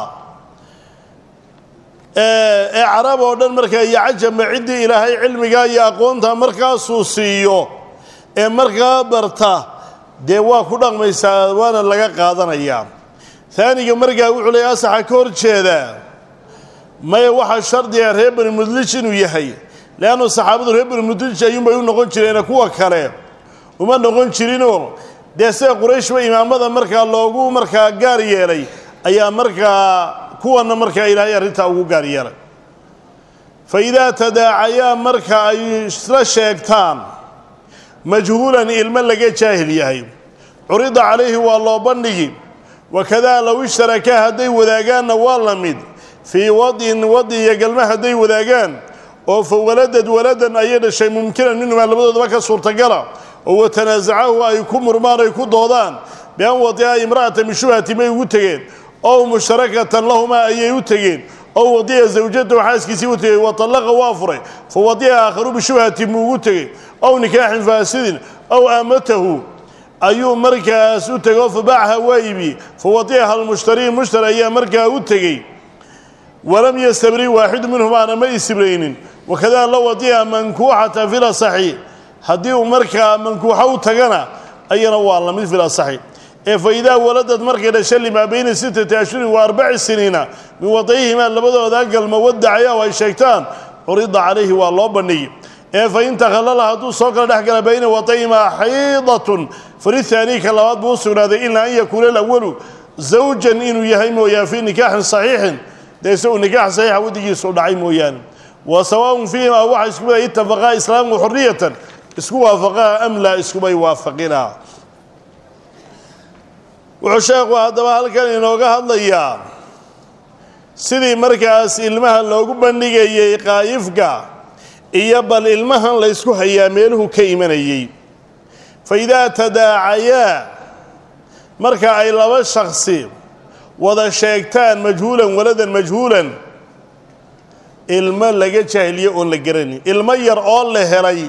ee carab oo dhan markaa iyo cajamba ciddii ilaahay cilmigaa iyo aqoonta markaasuu siiyo ee markaa barta dee waa ku dhaqmaysaa waana laga qaadanayaa taaniga markaa wuxuu leeya asaxa ka hor jeedaa maya waxaa shardiga reer bani mudlij inuu yahay leannu saxaabadu reer bani mudlij ayuunbay u noqon jireene kuwa kale uma noqon jirinoo dee sida qurayshba imaamada markaa loogu markaa gaar yeelay ayaa markaa kuwana markaa ilaahay arrintaa ugu gaar yeelay fa idaa tadaacayaa marka ay isla sheegtaan majhuulan ilmo laga jaahil yahay curida calayhi waa loo bandhigi wakadaa low ishtarakaa hadday wadaagaanna waa la mid fii wadin wadi iyo galma hadday wadaagaan oo fa waladad waladan ayay dhashay mumkinan minhumaa labadoodaba ka suurtagala oo watanaasacahu ay ku murmaan ay ku doodaan bian wadica imra'ata min shubhati may ugu tegeen ow mushtarakatan lahumaa ayay u tegeen ow wadica zawjatahu xaaskiisii u tegey watallaqa waa furay fa wadica aakharu bishubhati muu ugu tegey ow nikaaxin faasidin ow aamatahu ayuu markaas u tegey oo fabaacaha waa ibi fa wadicaha almushtari mushtari ayaa markaa u tegey walam yastabri waaxidu minhumaana ma istibraynin wakadaa la wadica mankuuxata fil asaxi haddii uu markaa mankuuxo u tagana ayana waa lamid fil asaxi ee fa idaa waladad markay dhasha limaa bayna sittati ashhurin wa arbaci siniina min wadayhimaa labadooda galma wadacaya oo ay sheegtaan curida calayhi waa loo bandhigi ee fa in takhallala hadduu soo kala dhex gala bayna wadayhimaa xaydatun falihaanii ka labaad buu u sugnaaday ilaa an yakuuna alawalu zawjan inuu yahay mooyaan fii nikaaxin saxiixin dee isagu nikaax saxiixa wadigiisu dhacay mooyaane wa sawaaun fiihimaa waxa isku mid itafaqaa islaamu xuriyatan isku waafaqaa am laa iskubay waafaqinaa wuxuu sheekhu haddaba halkan inooga hadlayaa sidii markaas ilmaha loogu bandhigayey qaayifka iyo bal ilmahan laysku hayaa meeluhu ka imanayey fa idaa tadaacayaa marka ay laba shaksi wada sheegtaan majhuulan waladan majhuulan ilmo laga jaahiliye oon la garanin ilmo yar oo la helay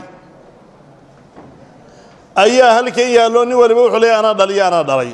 ayaa halkan yaalloo nin waliba wuxuu leeya anaa dhaliyo anaa dhalay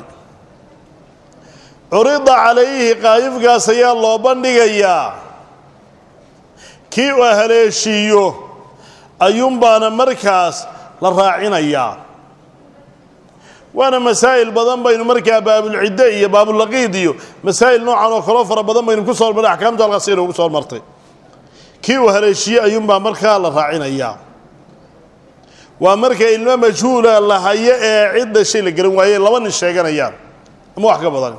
curida calayhi qaayifkaas ayaa loo bandhigayaa kii uu haleeshiiyo ayuunbaana markaas la raacinayaa waana masaa'il badan baynu markaa baabulcidde iyo baabulaqiid iyo masaa'il noocan oo kaloo fara badan baynu ku soo hormarnay axkaamta halkaas inoogu soo hormartay kii uu haleeshiiye ayuunbaa markaa la raacinayaa waa marka ilmo majhuula la hayo ee cid dhashay la garan waaye laba nin sheeganayaan ama wax ka badan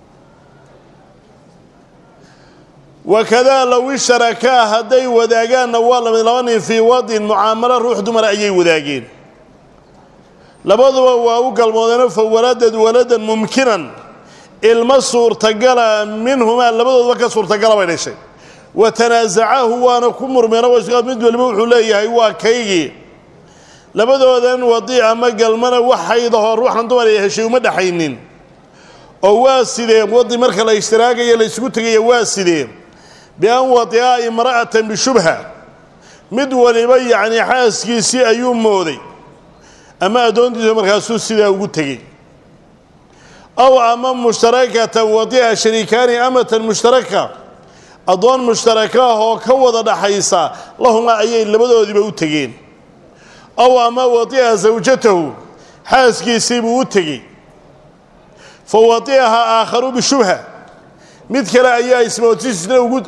wakadaa low isharakaa hadday wadaagaanna waa lamid laba nin fii wadin mucaamalo ruux dumara ayay wadaageen labaduba waa u galmoodeenoo fa waladad waladan mumkinan ilmo suurtagala minhumaa labadoodaba ka suurtagala bay dhashay wa tanaasacahu waana ku murmeeno mid waliba wuxuu leeyahay waa kaygii labadoodan wadiic ama galmana waxaydaho ruuxan dumar ay heshay uma dhexaynin oo waa sidee wadi marka la ishtiraagayo la isugu tegaya waa sidee bian wadica imra'atan bishubha mid waliba yacni xaaskiisii ayuu mooday ama addoontiisa markaasuu sidaa ugu tegey aw ama mushtarakatan wadica shariikaani amatan mushtaraka addoon mushtaraka ah oo ka wada dhaxaysa lahuma ayay labadoodiiba u tegeen aw ama wadica zawjatahu xaaskiisiibuu u tegey fa wadicaha aakharu bishubha mid kale ayaa ismootisna ugu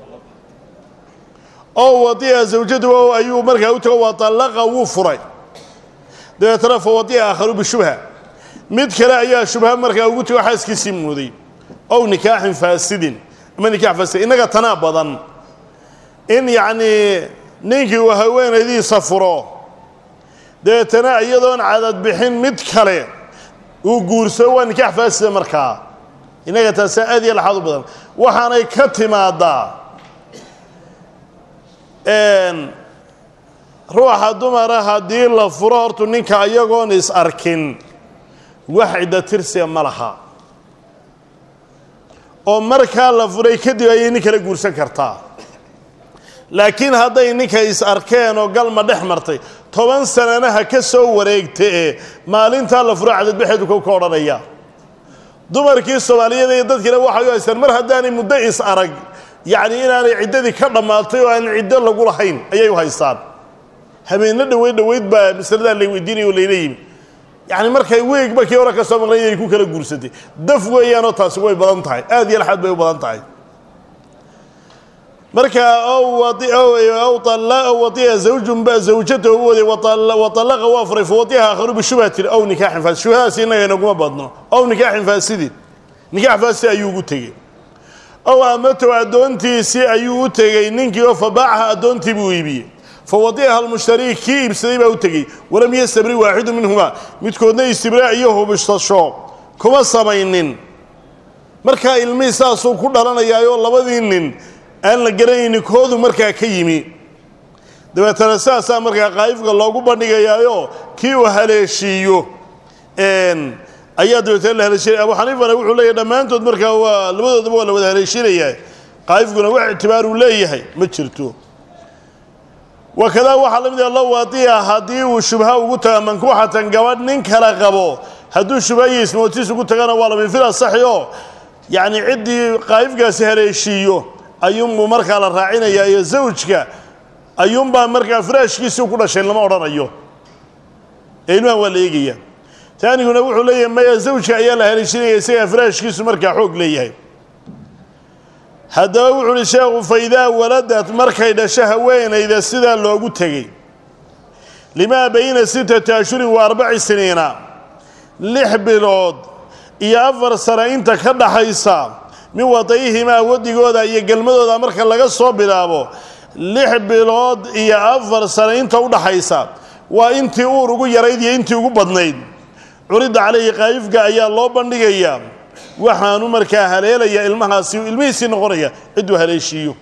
oo wadica zawjatahu ayuu markaa u tego waa tallaqa wuu furay dabeetana fa wadica aakharu bishubha mid kale ayaa shubha markaa ugu tego xaaskiisii mooday ow nikaaxin faasidin ama nikaax faasid innaga tanaa badan in yacnii ninkii uu haweenaydiisa furo dabeetana iyadoon cadad bixin mid kale uu guursado waa nikaax faasida markaa innaga taasaa aad iyo laxaad u badan waxaanay ka timaadaa ruuxa dumara haddii la furo hortu ninka iyagoon is arkin wax cidda tirsiga ma laha oo markaa la furay kadib ayay nin kala guursan kartaa laakiin hadday ninka is arkeen oo galma dhex martay toban sananaha ka soo wareegta ee maalintaa la furo cadadbaxeedu kow ka odhanaya dumarkii soomaaliyeed iyo dadkiina waxay u haystaan mar haddaanay muddo is arag yacni inaanay ciddadii ka dhammaatay oo aan ciddo lagu lahayn ayay u haystaan habeenno dhoweyd dhoweyd baa masaladaa lay weydiinaya oo layla yimi yacni markay weegba kii hore ka soo maqlay inay ku kala guursatay daf weeyaanoo taasi way badan tahay aad iyo laxaad bay u badan tahay marka ow waia zawjun ba zawjatahu u waday waalaqa waa furay fawadiha aakharu bishubhatin ow nikaaxin faasid shubhadaasi innaga inaguma badno ow nikaaxin faasidin nikaax faasid ayuu ugu tegey ow amatow addoontiisii ayuu u tegey ninkii oo fabaacaha addoontii buu iibiyey fawadicaha almushtarii kii iibsaday baa u tegey walam yastabri waaxidu minhumaa midkoodna istibraa iyo hubisasho kuma samaynin markaa ilmihii saasuu ku dhalanayaayoo labadii nin aan la garanaynin koodu markaa ka yimi dabeetana saasaa markaa qaa'ifka loogu bandhigayaayo kii uu haleeshiiyo ayaa dabeetana la haleeshinaya abu xaniifana wuxuu leeyahy dhammaantood markaa waa labadoodaba waa la wada haleeshinayaa qaa'ifkuna wax ictibaaruu leeyahay ma jirto wakadaa waxaa la mid ah low wadiya haddii uu shubha ugu taga mankuuxatan gabadh nin kala qabo hadduu shubha iyo ismootiis ugu tagana waa lami fil asaxi oo yacni ciddii qaa'ifkaasi haleeshiiyo ayuunbuu markaa la raacinayaa iyo zawjka ayuunbaa markaa firaashkiisii ku dhashay lama odhanayo ee ilmahan waa la eegaya taaniguna wuxuu leeyahay maya zawjka ayaa la haleeshinaya isagaa firaashkiisu markaa xoog leeyahay haddaba wuxuu uhi sheekhu fa idaa waladad markay dhasho haweenayda sidaa loogu tegey limaa bayna sittati ashhurin wa arbaci siniina lix bilood iyo afar sano inta ka dhaxaysa min wadayihimaa wadigooda iyo gelmadooda marka laga soo bilaabo lix bilood iyo afar sano inta u dhaxaysa waa intii uur ugu yarayd iyo intii ugu badnayd curidda calayhi qaa'ifka ayaa loo bandhigayaa waxaanu markaa haleelaya ilmahaasi ilmihiisii noqonaya cidduu haleeshiiyo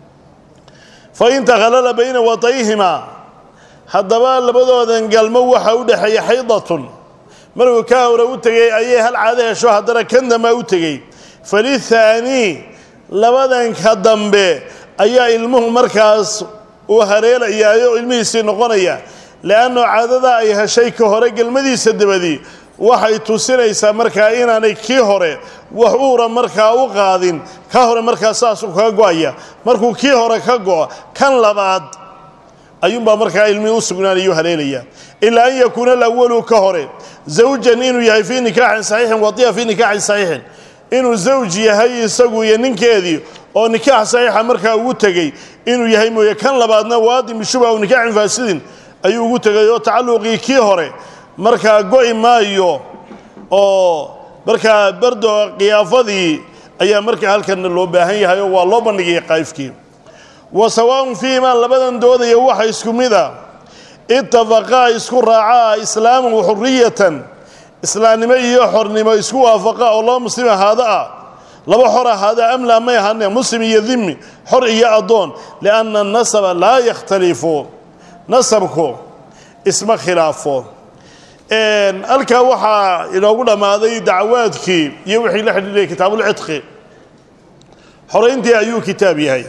fa in takhalala bayna wadayihimaa haddaba labadoodan galmo waxaa u dhexeeya xaydatun markuu ka hore u tegey ayay hal caado hesho haddana kan dambaa u tegey falithaanii labadanka dambe ayaa ilmuhu markaas uu haleelayaayo ilmihiisii noqonaya le'anno caadada ay heshay ka hore gelmadiisa dabadii waxay tusinaysaa markaa inaanay kii hore wax uura markaa u qaadin ka hore markaa saasuu kaga go-aya markuu kii hore ka go-o kan labaad ayuunbaa markaa ilmihii u sugnaanayu haleelaya ilaa an yakuuna alawalu ka hore zawjan inuu yahay fii nikaaxin saxiixin wadiya fii nikaaxin saxiixin inuu zawj yahay isagu iyo ninkeedii oo nikaax saxiixa markaa ugu tegey inuu yahay mooye kan labaadna waadim bishuba aw nikaaxin faasidin ayuu ugu tegay oo tacalluqii kii hore markaa go'i maayo oo markaa bardo khiyaafadii ayaa markaa halkanna loo baahan yahay oo waa loo bandhigaya qaa'ifkii wa sawaaun fiihimaa labadan doodaya waxa isku mida itafaqaa isku raacaa islaaman wa xuriyatan islaamnimo iyo xornimo isku waafaqa oo laba muslim ahaada ah laba xor ahaada amlaa may ahaane muslim iyo dimi xor iyo addoon lianna anasaba laa yakhtalifu nasabku isma khilaafo halkaa waxaa inoogu dhammaaday dacwaadkii iyo wixii la xidhiidhayay kitaabulcidqi xorayntii ayuu kitaab yahay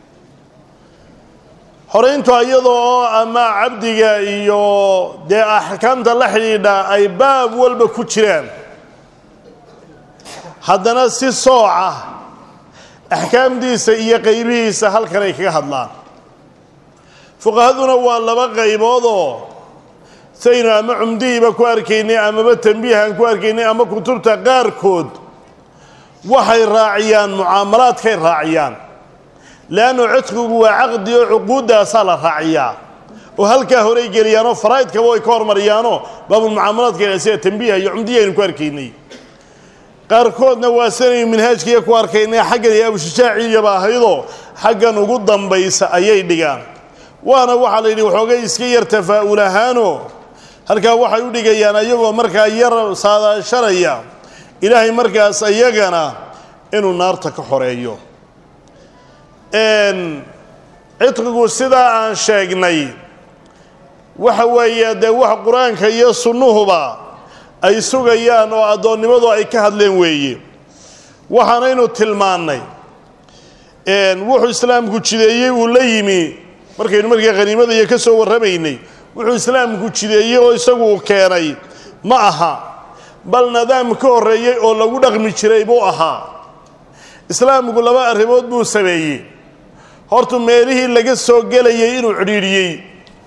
xorayntu iyada oo ama cabdiga iyo dee axkaamta la xidhiidha ay baab walba ku jiraan haddana si sooca axkaamdiisa iyo qaybihiisa halkan ay kaga hadlaan fuqahaduna waa laba qayboodoo saynu ama cumdihiiba ku arkaynay amaba tambiihan ku arkaynay ama kutubta qaarkood waxay raaciyaan mucaamalaadkay raaciyaan leannu cidqigu waa caqdi oo cuquuddaasaa la raaciyaa oo halkaa horay geliyaanoo faraa'idkaba way ka hormariyaanoo baabulmucaamalaadka sida tambiiha iyo cumdihi aynu ku arkaynay qaarkoodna waa sanaynu minhaajkiiya ku arkaynay xaggan iyo abushujaaciiyaba ahaydoo xaggan ugu dambaysa ayay dhigaan waana waxaa la yidhi waxoogay iska yar tafaa'ul ahaanoo halkaa waxay u dhigayaan ayagoo markaa yar saadaashanaya ilaahay markaas iyagana inuu naarta ka xoreeyo cidqigu sidaa aan sheegnay waxa weeye dee wax qur-aanka iyo sunnuhuba ay sugayaan oo addoonnimadu ay ka hadleen weeye waxaanaynu tilmaannay wuxuu islaamku jideeyey uu la yimi markaynu markii khaniimada iyo ka soo warramaynay wuxuu islaamku jideeyey oo isagu keenay ma aha bal nidaam ka horreeyey oo lagu dhaqmi jiray buu ahaa islaamku laba arrimood buu sameeyey hortu meelihii laga soo gelayay inuu cidhiidhiyey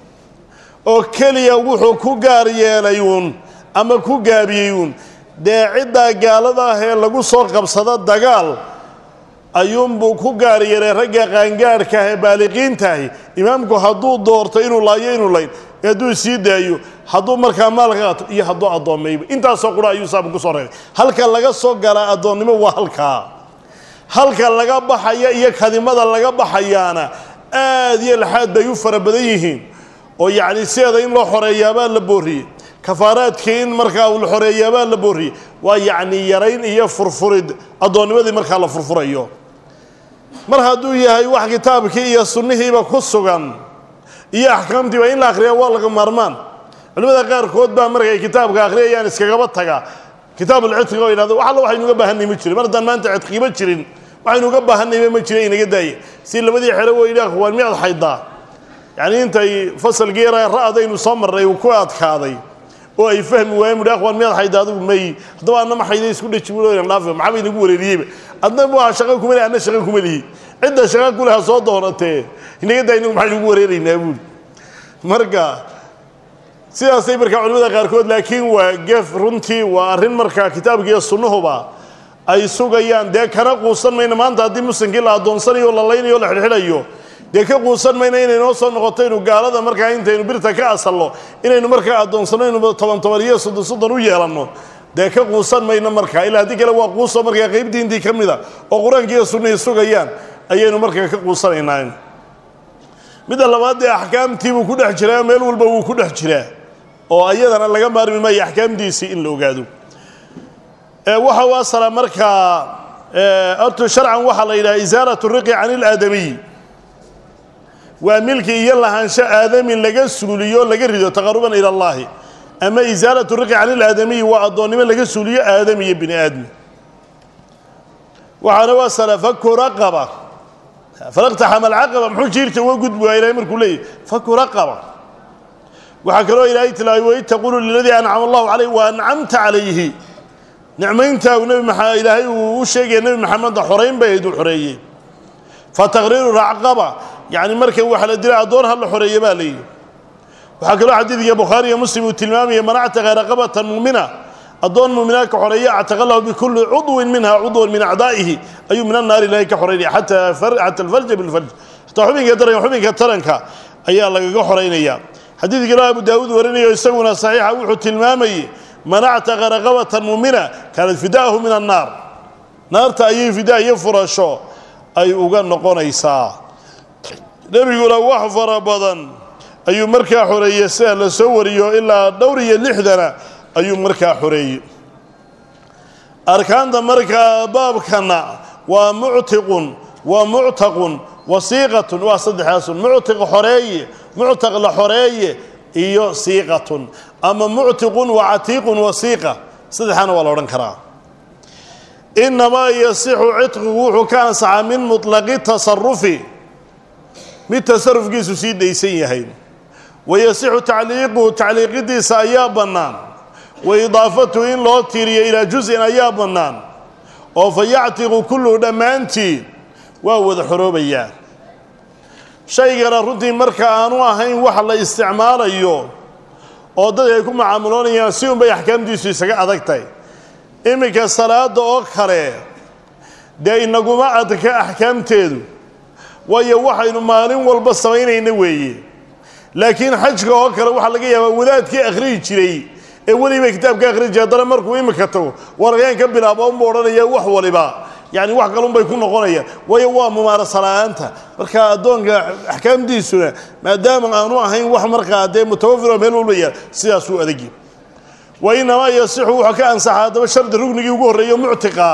oo keliya wuxuu ku gaar yeelay uun ama ku gaabiyey uun dee ciddaa gaalada ah ee lagu soo qabsado dagaal ayuunbuu ku gaar yeelay ragga qaangaadhka ah ee baaliqiintaahi imaamku hadduu doorto inuu laayo inuu layn hadduu sii daayo hadduu markaa maalka qaato iyo hadduu addoommayba intaasoo qura ayuu islaamku kusoo reebay halka laga soo galaa addoonnimo waa halkaa halka laga baxaya iyo kadimada laga baxayaana aad iyo laxaad bay u fara badan yihiin oo yacni sideeda in loo xoreeyaabaa la booriyey kafaaraadkii in markaa la xoreeyaabaa la booriyey waa yacni yarayn iyo furfurid addoonnimadii markaa la furfurayo mar hadduu yahay wax kitaabkii iyo sunnihiiba ku sugan iyo axkaamtiiba in la akhriya waa laga maarmaan culimmada qaarkood baa markay kitaabka akhriyayaan iskagaba taga kitaabulcidqiga oo yidhahdo wax alla waxaynu uga baahanay ma jirin mar haddaan maanta cidqiiba jirin waxaynu uga baahanayba ma jira inaga daaya si labadii xero weyli akhwaan miyaad xaydaa yacni intay fasalkii yara ra'daynu soo marray uu ku adkaaday oo ay fahmi waayeen buhi akhwaan miyaad xayda adigu may haddaba anna ma xayday isku dhaji buloyan dhaafe maxaa bay nagu wareeriyeyba adna waa shaqo kuma lihi anna shaqo kuma lihi cidda shaqa ku leha soo doonatee inaga daaya inagu maxaynu ugu wareeraynaa buuri marka sidaasay markaa culimada qaarkood laakiin waa gef runtii waa arrin markaa kitaabka iyo sunnuhuba ay sugayaan dee kana quusan mayno maanta haddii muslimkii la addoonsanayo o la laynayo o la xidhxidhayo dee ka quusan mayno inaynoo soo noqoto inu gaalada markaa intaynu birta ka asalno inaynu markaa addoonsano inu toban toban iyo soddon soddon u yeelanno dee ka quusan mayno markaa ilaa haddii kale waa quuso markaa qayb diintii ka mida oo qur-aankii iyo sunnihii sugayaan ayaynu markaa ka quusanaynaa midda labaad dee axkaamtiibuu ku dhex jiraa meel walba wuu ku dhex jiraa oo ayadana laga maarmi maayo axkaamtiisii in la ogaado waxa u asala markaa horta sharcan waxaa la yidhaha isaalat riqi can ilaadamiy waa milki iyo lahaansho aadami laga suuliyo laga rido taqaruban ila allahi ama isaalatu riqi can ilaadamiyi waa addoonnimo laga suuliyo aadami iyo bini aadmi waxaana u asala faku raqaba falaqtaxama alcaqaba muxuu jiirta uga gudbi waa ilahay markuu leeyahy faku raqaba waxaa kaloo ilaahay tilmaamay waid taqulu liladii ancama allahu calayh wa ancamta calayhi nicmayntaa uu nebi maa ilaahay uu u sheegaya nebi maxameda xorayn bay ayd uu xoreeyey fa taqriiru racqaba yacni marka waxa la dilay addoon ha la xoreeya baa layidhi waxaa kaloo xadiidka bukhaari iyo muslim uu tilmaamaya man actaqa raqabatan muumina addoon muuminaadka xoreeya actaqa lahu bikulli cudwin minha cudwan min acdaa'ihi ayuu min annaari ilaahay ka xoreynaya xata xata alfarja bilfarj xataa xubinka taranka xubinka taranka ayaa lagaga xoreynaya xadiid kaloo abu daawuud warinayo isaguna saxiixa wuxuu tilmaamayey man actaqa raqabatan muumina kaanat fidaahu min annaar naarta ayay fidaa iyo furasho ay uga noqonaysaa nebiguna wax fara badan ayuu markaa xoreeyey sida la soo wariyo ilaa dhowr iyo lixdana ayuu markaa xoreeyey arkaanta markaa baabkana waa muctiqun wa muctaqun wasiiqatun waa saddexdaasun muctiq xoreeye muctaq la xoreeye iyo siiqatun ama muctiqun wa catiiqun wasiiqa saddexaana waa la odhan karaa inamaa yasixu cidqigu wuxuu ka ansaxaa min muطlaqi tasarufi mid tasarufkiisu sii daysan yahay wayasixu tacliiquhu tacliiqidiisa ayaa bannaan wa idaafatuhu in loo tiiriyo ilaa juz-in ayaa bannaan oo fa yactiqu kulluhu dhammaantii waa wada xoroobayaa shaygana runtii marka aanu ahayn wax la isticmaalayo oo dad ay ku macaamuloonayaan si unbay axkaamtiisu isaga adag tahay iminka salaada oo kale dee inaguma adka axkaamteedu waayo waxaynu maalin walba samaynayna weeye laakiin xajka oo kale waxaa laga yaabaa wadaadkii akhriyi jiray ee weliba kitaabka akhriyi jiray haddana markuu iminka tago warayaan ka bilaabo unba odhanaya wax waliba yacni wax kalunbay ku noqonayaan waayo waa mumaarasa la-aanta marka addoonka axkaamtiisuna maadaama aanu ahayn wax markaa dee mutawafiro meel walba yaal sidaasuu adagi wa inamaa yasixu wuxuu ka ansaxaa haddaba shardi rugnigii ugu horreeyo muctiqa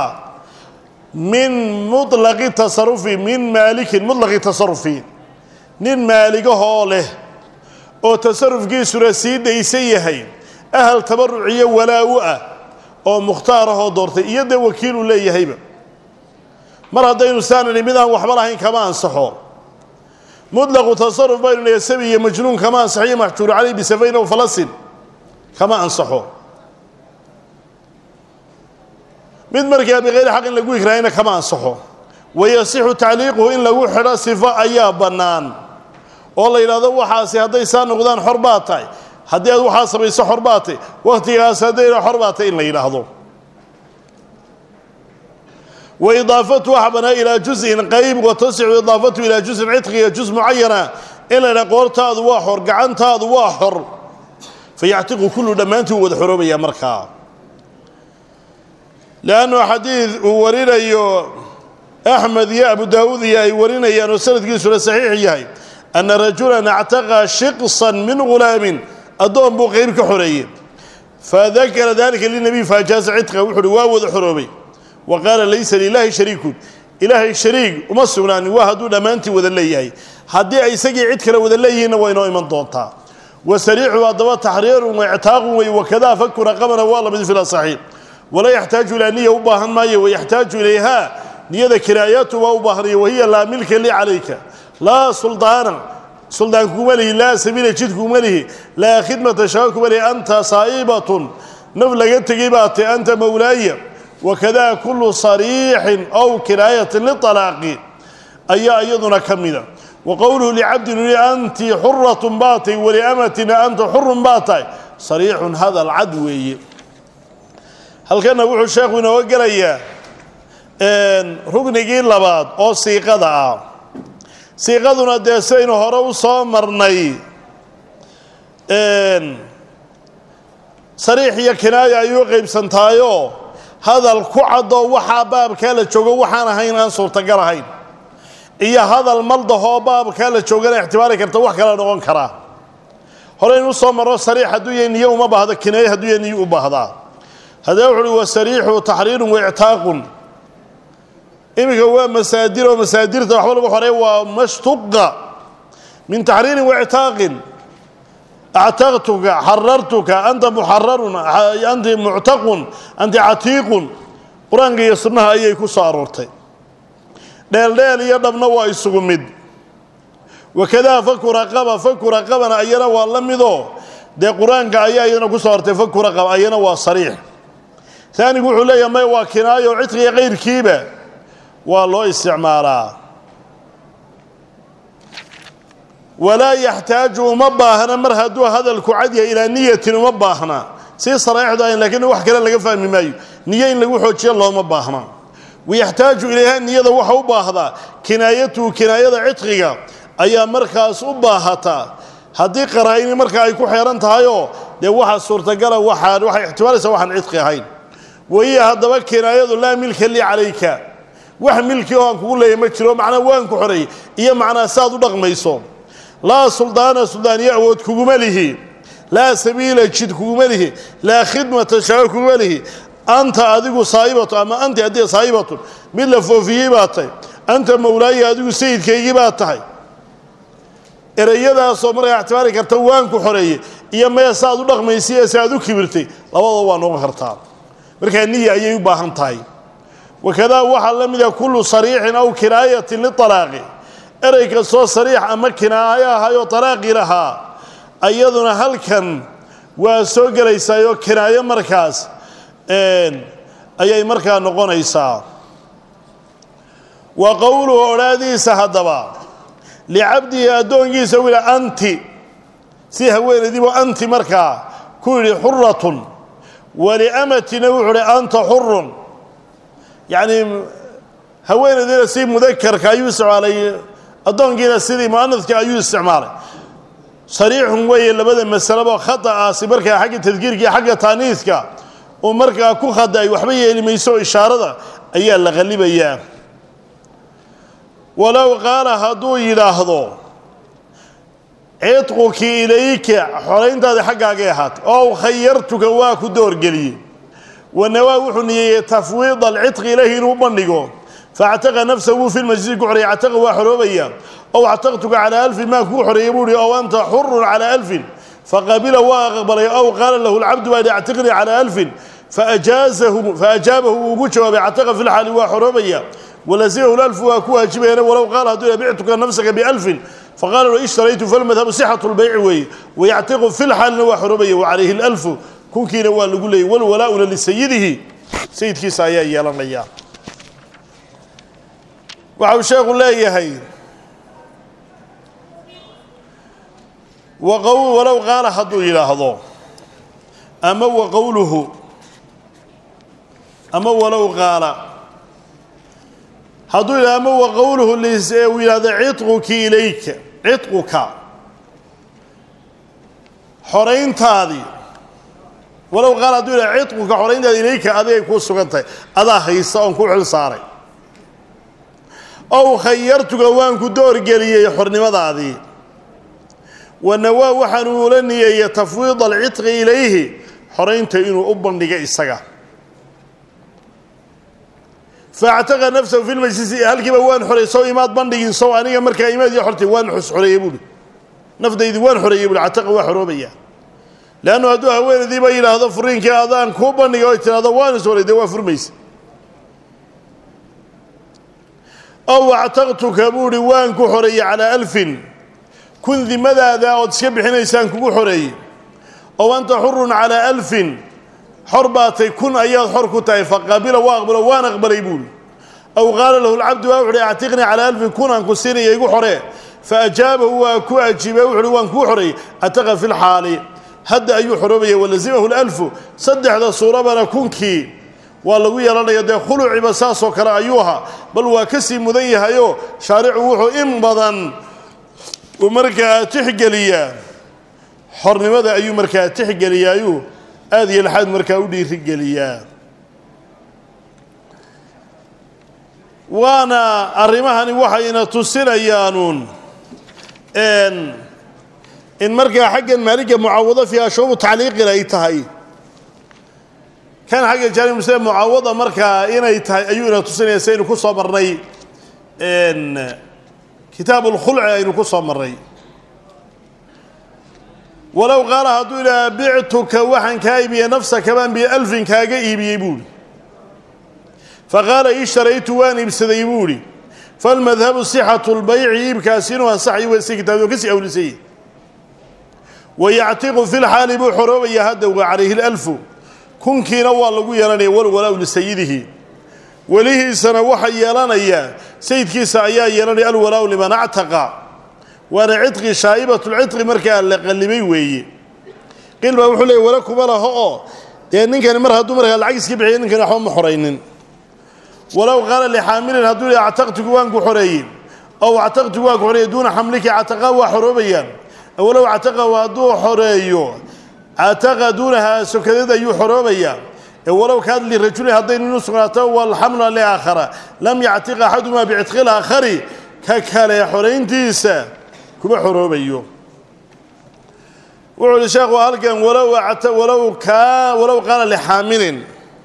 min muطlaqi tasarufi min maalikin muطlaqi tasarufi nin maaligahoo leh oo tasarufkiisuna sii daysan yahay ahal tabaruc iyo walaa-u ah oo mukhtaar ahoo doortay iyo dee wakiiluu leeyahayba mar haddaynu saanani mid aan waxba lahayn kama ansaxo mutlaqu tasaruf baynu leeyahay sabi iyo majnuun kama ansaxo iyo maxjuuru caleyh bisafayn ow falasin kama ansaxo mid markaa bikayri xaq in lagu ikraahina kama ansaxo wayasixu tacliiquhu in lagu xidho sifo ayaa bannaan oo la yidhahdo waxaasi hadday saa noqdaan xor baa tahay haddii aad waxaa samayso xor baa tahy wakhtigaas haddayna xor baa tahy in la yidhaahdo wa idaafatu waxa banaa ilaa juzin qayb wa tasixu idaafatu ilaa juzin cidqiga juz mucayana in la yidhaha qoortaadu waa xor gacantaadu waa xor fayactiqu kullu dhammaantii u wada xoroobaya markaa leannu xadiid uu warinayo axmed iyo abu daawuud iyo ay warinayaan oo sanadkiisuna saxiix yahay ana rajulan actaqa shiqsan min ghulaamin addoon buu qeyb ka xoreeyey fadakara dalika linabiy faajaaza cidqa wuxu uhi waa wada xoroobay wa qaala laysa lilaahi shariikun ilaahay shariig uma sugnaanin waa hadduu dhammaantii wada leeyahay haddii ay isagii cid kale wada leeyihiinna waa inoo iman doontaa wa sariixu haddaba taxriirun wa ictaaqun wey wakadaa faku raqabana waa lamid fil asaxiix walaa yaxtaaju ilaa niya u baahan maayo wayaxtaaju ilayha niyada kinaayatu waa u baahanaya wahiya laa milka li calayka laa suldaana suldaan kuma lihi laa sabiila jid kuma lihi laa khidmata shaqa kuma lihi anta saa'ibatun naf laga tegay baa tahy anta mawlaaya wakadaa kullu sariixin ow kinaayatin lialaaqi ayaa iyaduna ka mida wa qowluhu licabdin ui anti xuratun baa tahy waliamatina anta xurun baa tahay sariixun hadal cad weeye halkana wuxuu sheekhu inooga gelayaa rugnigii labaad oo siiqada ah siiqaduna dee sidaynu hore u soo marnay sariix iyo kinaaya ayuu qaybsantaayoo hadal ku cadoo waxaa baabkaa la joogo waxaan ahayn aan suurtagal ahayn iyo hadal maldahoo baabkaa la joogana ixtibaari karta wax kala noqon karaa horeynu usoo marno sariix hadduu yahay niyo uma baahdo kinaaye hadduu yahay niyo u baahdaa haddaba wuxu uhi wasariixu taxriirun waictaaqun iminka waa masaadir oo masaadirta waxba lagu xoreey waa mashtuqa min taxriirin waictaaqin actaqtuka xarartuka anta muxararun anti muctaqun anti catiiqun qur-aanka iyo sunnaha ayay ku soo aroortay dheeldheel iyo dhabna waa isugu mid wakadaa faku raqaba faku raqabana ayana waa la midoo dee qur-aanka ayaa iyadana ku soo artay faku raqaba ayana waa sariix taanigu wuxuu leeyahay may waa kinaayo cidqiga qayrkiiba waa loo isticmaalaa walaa yaxtaaju uma baahna mar hadduu hadalku cadyahay ilaa niyatin uma baahna si saraaixdu ahayn lakiin wax kale laga fahmi maayo niyo in lagu xoojiyo looma baahna wayaxtaaju ilayha niyada waxa u baahdaa kinaayatuhu kinaayada cidqiga ayaa markaas u baahataa haddii qaraa'ini marka ay ku xeeran tahayoo dee waxa suurtagala waxaan waxay ixtimaalaysaa waxaan cidqi ahayn wahiya haddaba kinaayadu laa milka lii calayka wax milki oo aan kugu leeyahy ma jiro macnaa waan ku xoreeyey iyo macnaa saaad u dhaqmayso laa suldaana suldaaniyo awood kuguma lihi laa sabiila jid kuguma lihi laa khidmata shaqa kuguma lihi anta adigu saa'ibatu ama anti haddii saa'ibatun mid la foofiyey baa tahay anta mawlaaya adigu sayidkaygii baa tahay ereyadaasoo markaa ictibaari karta waan ku xoreeyey iyo maya saaad u dhaqmaysay ee saaad u kibirtay labadaba waa noqon kartaa markaa niya ayay u baahan tahay wakadaa waxaa la mida kullu sariixin aw kinaayatin lialaaqi erey kastoo sariix ama kinaayo ahayoo talaaqi lahaa ayaduna halkan waa soo gelaysaayoo kinaayo markaas ayay markaa noqonaysaa wa qowluhu odhaadiisa haddaba licabdihi addoonkiisa wila anti si haweenaydiibuu anti markaa ku yidhi xuratun waliamatina wuxuu uhi anta xurun yacni haweenaydiina si mudakarka ayuu isticmaalay addoonkiina sidii mu'anadka ayuu isticmaalay sariixun weeye labada masalaba khata'aasi markaa xagga tadkiirka iyo xagga taaniiska uu markaa ku khada'ay waxba yeeli mayso ishaarada ayaa la qallibayaa walow qaala hadduu yidhaahdo cidquki ilayka xorayntaadi xaggaagay ahaatay ow khayartuka waa ku doorgeliyey wanawaa wuxuu niyeeyey tafwiid alcidqi ilayhi inuu bandhigo faactaqa nafsahu fi lmajlisi ku xoreeyay cataqa waa xoroobaya ow actaqtuka calaa alfin maa kugu xoreeyay buu ihi ow anta xurun calaa alfin faqabila waa aqbalay ow qaala lahu lcabdu baa actiqnii calaa alfin faajaazahu faajaabahu uu ugu jawaabay cataqa fi lxaali waa xoroobaya walasimahu lalfu waa ku waajibayana walow qaala hadduu bictuka nafsaka bialfin faqaala lo ishtaraytu falmadhabu sixatu lbayci weeye wayactiqu fi lxaalina waa xoroobaya wacalayhi lalfu kunkiina waa lagu leeyay walwalaa'una lisayidihi sayidkiisa ayaa yeelanaya waxa uu sheekhu leeyahay walow qaala hadduu yidhaahdo ama wa qowluhu ama walow qaala hadduu yidhahdo ama wa qowluhu uu yidhahdo ciطquki ilayka ciطquka xorayntaadii walow qaala hadduu yidhahdo ciطquka xorayntaadi ilayka adigay kuu sugan tahay adaa haysta oon ku xil saaray ow khayartuga waan ku doorgeliyey xornimadaadii wanawaa waxaanu ula niyeeyey tafwiid alcitqi ilayhi xoraynta inuu u bandhiga isaga faactaqa nafsahu fi lmajlisi halkiiba waan xoreeyey sow imaad bandhigin sow aniga markaa imaad iyo xortay waan xoreeyey buuhi nafdaydii waan xoreeyey buuhi cataqa waa xoroobaya leannu hadduu haweenaydiiba yidhaahdo furiinkii adaan kuu bandhiga oy tidhahdo waan is horay dee waa furmaysa ow actaqtuka buuhi waan ku xoreeyey calaa alfin kun dimadaada ood iska bixinaysaan kugu xoreeyey ow anta xurun calaa alfin xor baatay kun ayaad xor ku tahay faqabila waa aqbalo waan aqbalay buuhi aw qaala lahu lcabdu waa wuxuuhi actiqnii calaa alfin kun aan ku siinaya igu xoree fa ajaabahu waa ku ajiibay wuxuuhi waan kuu xoreeyey ataqa fi lxaali hadda ayuu xoroobaya walasimahu lalfu saddexda suurabana kunkii waa lagu yeelanaya dee khuluciba saasoo kale ayuu ahaa bal waa ka sii mudan yahayoo shaaricu wuxuu in badan uu markaa tixgeliyaa xornimada ayuu markaa tixgeliyaayuu aada iyo laxaad markaa u dhiirigeliyaa waana arrimahani waxayna tusinayaanuun in markaa xaggan maaliga mucaawado fiiha shuubu tacliiqin ay tahay kan xagga jaanib muslim mucaawada markaa inay tahay ayuu ina tusinaya saynu ku soo marnay kitaab اlkhulci aynu ku soo marnay walow qaala hadduu idhaha bictuka waxaan kaa iibiyey nafsaka baan bialfin kaaga iibiyey buuhi faqaala ishtaraytu waan iibsaday buuhi falmadhabu sixatu lbayci iibkaasi inuu ansaxay wasi kitaabdo kasii awlisayey wayactiqu fi lxaali buu xoroobaya hadda wa calayhi lalfu kunkiina waa lagu yeelanaya walwalaa lisayidihi welihiisana waxa yeelanaya sayidkiisa ayaa yeelanaya alwalaau liman actaqa waana cidqi shaa'ibatulcidqi markaa la qallibay weeye qiil baa wuxuu leeyay wala kuma laho oo dee ninkani mar hadduu markaa lacag iska bixiya ninkani waxba ma xoraynin walow qaala lixaamilin hadduu yidhi actaqtugu waan ku xoreeyey ow actaqtugu waan ku xoreeyey duuna xamliki cataqa waa xoroobayaan walow cataqa hadduu xoreeyo cataqa duunaha sokadeed ayuu xoroobayaa ee walow kaad lirajulin hadday nin u sugnaato walxamla liaakhara lam yactiq axadumaa bicitqi laakhari ka kale xorayntiisa kuma xoroobayo wuxuu uhi sheekhu halkan walow walow kaa walow qaala lixaamilin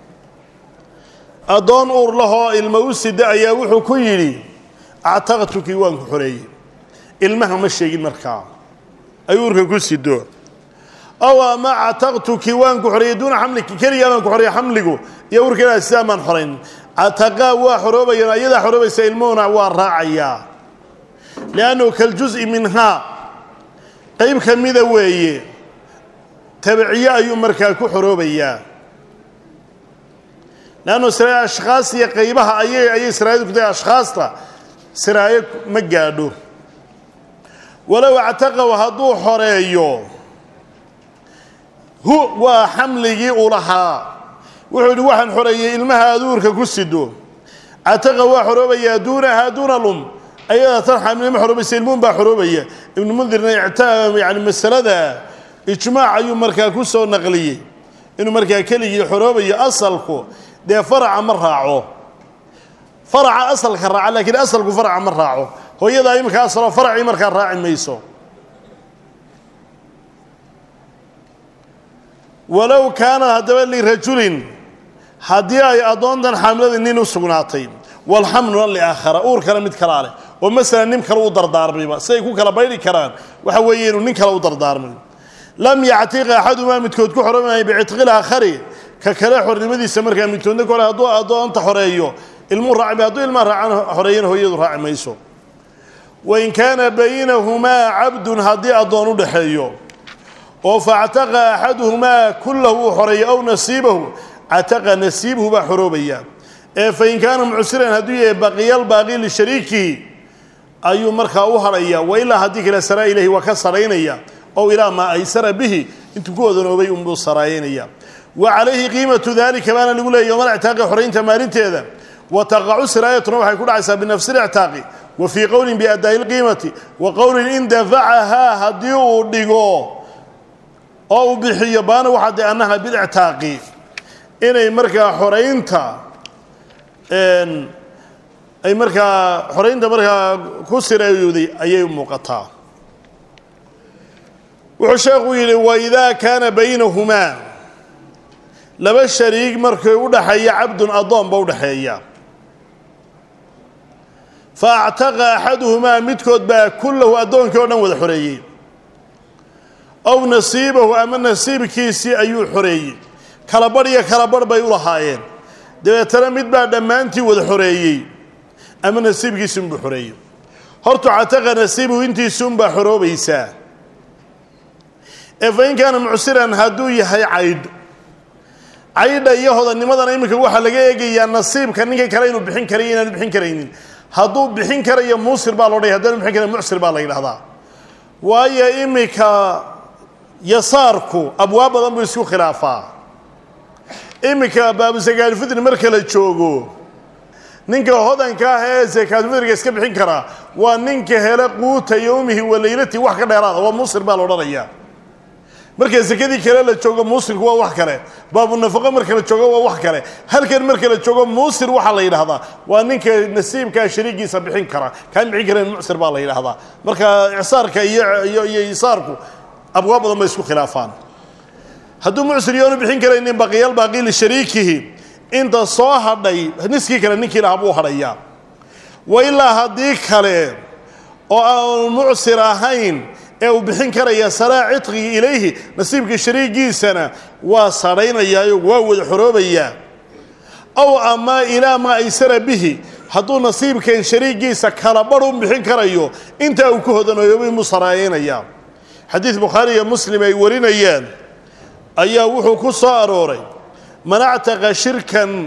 addoon uur lahoo ilma u sida ayaa wuxuu ku yidhi actaqtukii waan ku xoreeyey ilmaha ma sheegin markaa ay uurka ku sido ow ama cataqtuki waan ku xoreeyey duuna xamliki keligaa baan ku xoreeyey xamligu iyo uurkeeda sidaa maan xorayn cataqaa waa xoroobayaan ayadaa xoroobaysa ilmuhuna waa raacayaa liannahu kaljuzi minhaa qayb ka mida weeye tabiciye ayuu markaa ku xoroobayaa leannu siraayo ashkhaas iyo qaybaha ayay ayay siraayadu ku tahay ashkhaasta siraayo ma gaadho walow actaqaw hadduu xoreeyo hu waa xamligii uu lahaa wuxuu yidhi waxaan xoreeyey ilmaha aduurka ku sido cataqa waa xoroobayaa duunahaa duuna lum ayadaa tan xamilnimo xoroobaysa ilmuun baa xoroobaya ibnu mundirna yani masalada ijmaac ayuu markaa ku soo naqliyey inuu markaa keligii xoroobayo asalku dee faraca ma raaco faraca asalka raaca laakiin asalku faraca ma raaco hooyadaa iminka asalo faracii markaa raaci mayso walow kaana haddaba lirajulin haddii ay addoontan xaamilada nin u sugnaatay walxamluna liaakhara uurkana mid kalaa leh oo masalan nin kale u dardaarmayba siday ku kala baydhi karaan waxa weeye inuu nin kale u dardaarmay lam yactiq axadumaa midkood ku xoroomaaya bicitqi laakhari ka kale xornimadiisa markaa midkoodna kole hadduu addoonta xoreeyo ilmuu raaci hadduu ilmaa raacan xoreeyana hooyadu raaci mayso wain kaana baynahumaa cabdun haddii addoon u dhexeeyo oo factaqa axaduhumaa kullahu uu xoreeyo ow nasiibahu cataqa nasiibuhu baa xoroobaya ee fain kaana mucsiran hadduu yahay baqiyalbaaqi lishariikihi ayuu markaa u hadhaya wa ilaa haddii kale saraa ilahi waa ka saraynaya ow ilaa maa aysara bihi intuu ku odanoobay unbuu saraayanaya wa calayhi qiimatu dalika baana lagu leeyay yowmal ictaaqi xoraynta maalinteeda wa taqacu siraayatuna waxay ku dhacaysaa binafsi lictaaqi wa fii qowlin biadaa'i lqiimati wa qowlin in dafacahaa haddii uu dhigo oo uu bixiyo baana waxaa de annaha bilictaaqi inay markaa xoraynta ay markaa xoraynta markaa ku siraayowday ayay muuqataa wuxuu sheekhu yidhi waidaa kaana baynahumaa laba shariig markay u dhaxeeya cabdun addoonba u dhaxeeya fa actaqa axaduhumaa midkood baa kullahu addoonkii o dhan wada xoreeyey ow nasiibahu ama nasiibkiisii ayuu xoreeyey kala badh iyo kala badh bay u lahaayeen dabeetana mid baa dhammaantii wada xoreeyey ama nasiibkiisi unbuu xoreeyey hortu cataqa nasiibuhu intiisi unbaa xoroobaysaa ee fa in kaana mucsiran hadduu yahay caydh caydha iyo hodannimadana iminka waxaa laga eegayaa nasiibka ninka kale inuu bixin karayo inaanu bixin karaynin hadduu bixin karayo muusir baa loodhaya haddaanu bixin karayo mucsir baa la yidhahdaa waayo iminka yasaarku abwaab badan buu isku khilaafaa iminka baabu sakaadulfitri marka la joogo ninka hodanka ah ee sakaadulfitriga iska bixin karaa waa ninka hele quuta yowmihi wa laylati wax ka dheeraada waa muusir baa la odhanayaa marka sekadii kale la joogo muusirku waa wax kale baabunafaqo marka la joogo waa wax kale halkan marka la joogo muusir waxaa la yidhahdaa waa ninka nasiibkaa shariigiisa bixin kara kaan bixin karayn mucsir baa la yidhahdaa marka icsaarka iyo iyo iyo isaarku abwaab badan bay isku khilaafaan hadduu mucsir yoonu bixin karaynin baqiyal baaqi lishariikihi inta soo hadhay niskii kale ninkii lahaa buu hadhayaa wa ilaa haddii kale oo aan mucsir ahayn ee uu bixin karaya saraa cidqigi ilayhi nasiibka shariigiisana waa sadhaynayaayo waa wada xoroobayaa ow ama ilaa maa aysara bihi hadduu nasiibkan shariigiisa kala badh u bixin karayo intaa uu ku hodanoobay muu saraayaynayaa xadiid bukhaari iyo muslim ay warinayaan ayaa wuxuu ku soo arooray man actaqa shirkan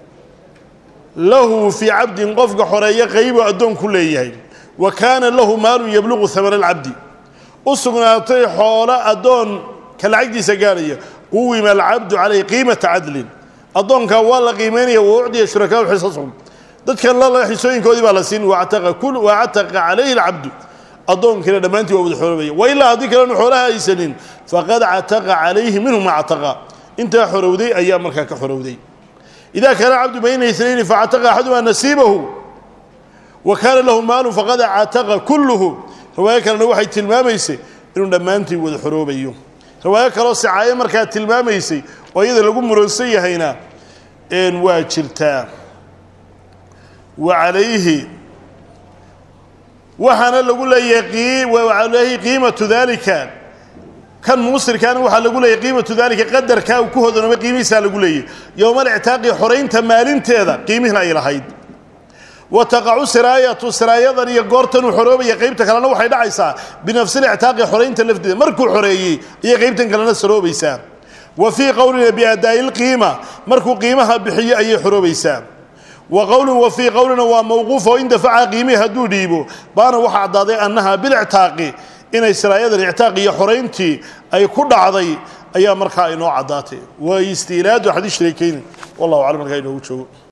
lahu fii cabdin qofka xoreeya qaybu addoonku leeyahay wa kaana lahu maalun yabluqu hamana alcabdi u sugnaatay xoolo addoon ka lacagdiisa gaadhaya quwima alcabdu calayh qiimata cadlin addoonkaa waa la qiimaynaya wa ucdiya shurakaau xisashum dadkan lala xisooyinkoodii baa la siin wactaqa calayhi alcabdu addoonkiina dhammaantii waa wada xoorobaya wa ilaa haddii kalenu xoolaha haysanin faqad cataqa calayhi minhu ma cataqa intaa xorowday ayaa markaa ka xorowday idaa kaana cabdu bayna inayni facataqa axadumaa nasiibahu wa kaana lahu maalu faqad cataqa kulluhu riwaayo kalena waxay tilmaamaysay inuu dhammaantii wada xoroobayo riwaayo kaloo sicaaye markaa tilmaamaysay oo iyada lagu muransan yahayna waa jirtaa wa calayhi waxaana lagu leeyahay qiimatu dalika kan muusirkaana waxaa lagu leeyahy qiimatu dalika qadarkaa uu ku hodanoobay qiimihiisaa lagu leeyahy yowmal ictaaqi xoraynta maalinteeda qiimihiina ay lahayd wa taqacu siraayatu siraayadan iyo goortan uu xoroobaya qaybta kalena waxay dhacaysaa binafsi lictaaqi xoraynta lafteeda markuu xoreeyey ayay qaybtan kalena saroobaysaa wa fii qowlina biadaa'i lqiima markuu qiimaha bixiyo ayay xoroobaysaa wa qowlin wa fii qowlina waa mawquuf oo in dafaca qiimihi hadduu dhiibo baana waxaa caddaaday annaha bilictaaqi inay siraayadan ictaaq iyo xorayntii ay ku dhacday ayaa markaa inoo caddaatay waa istiilaadu xadiis shariikayni wallahu aclam markaa inoogu joogo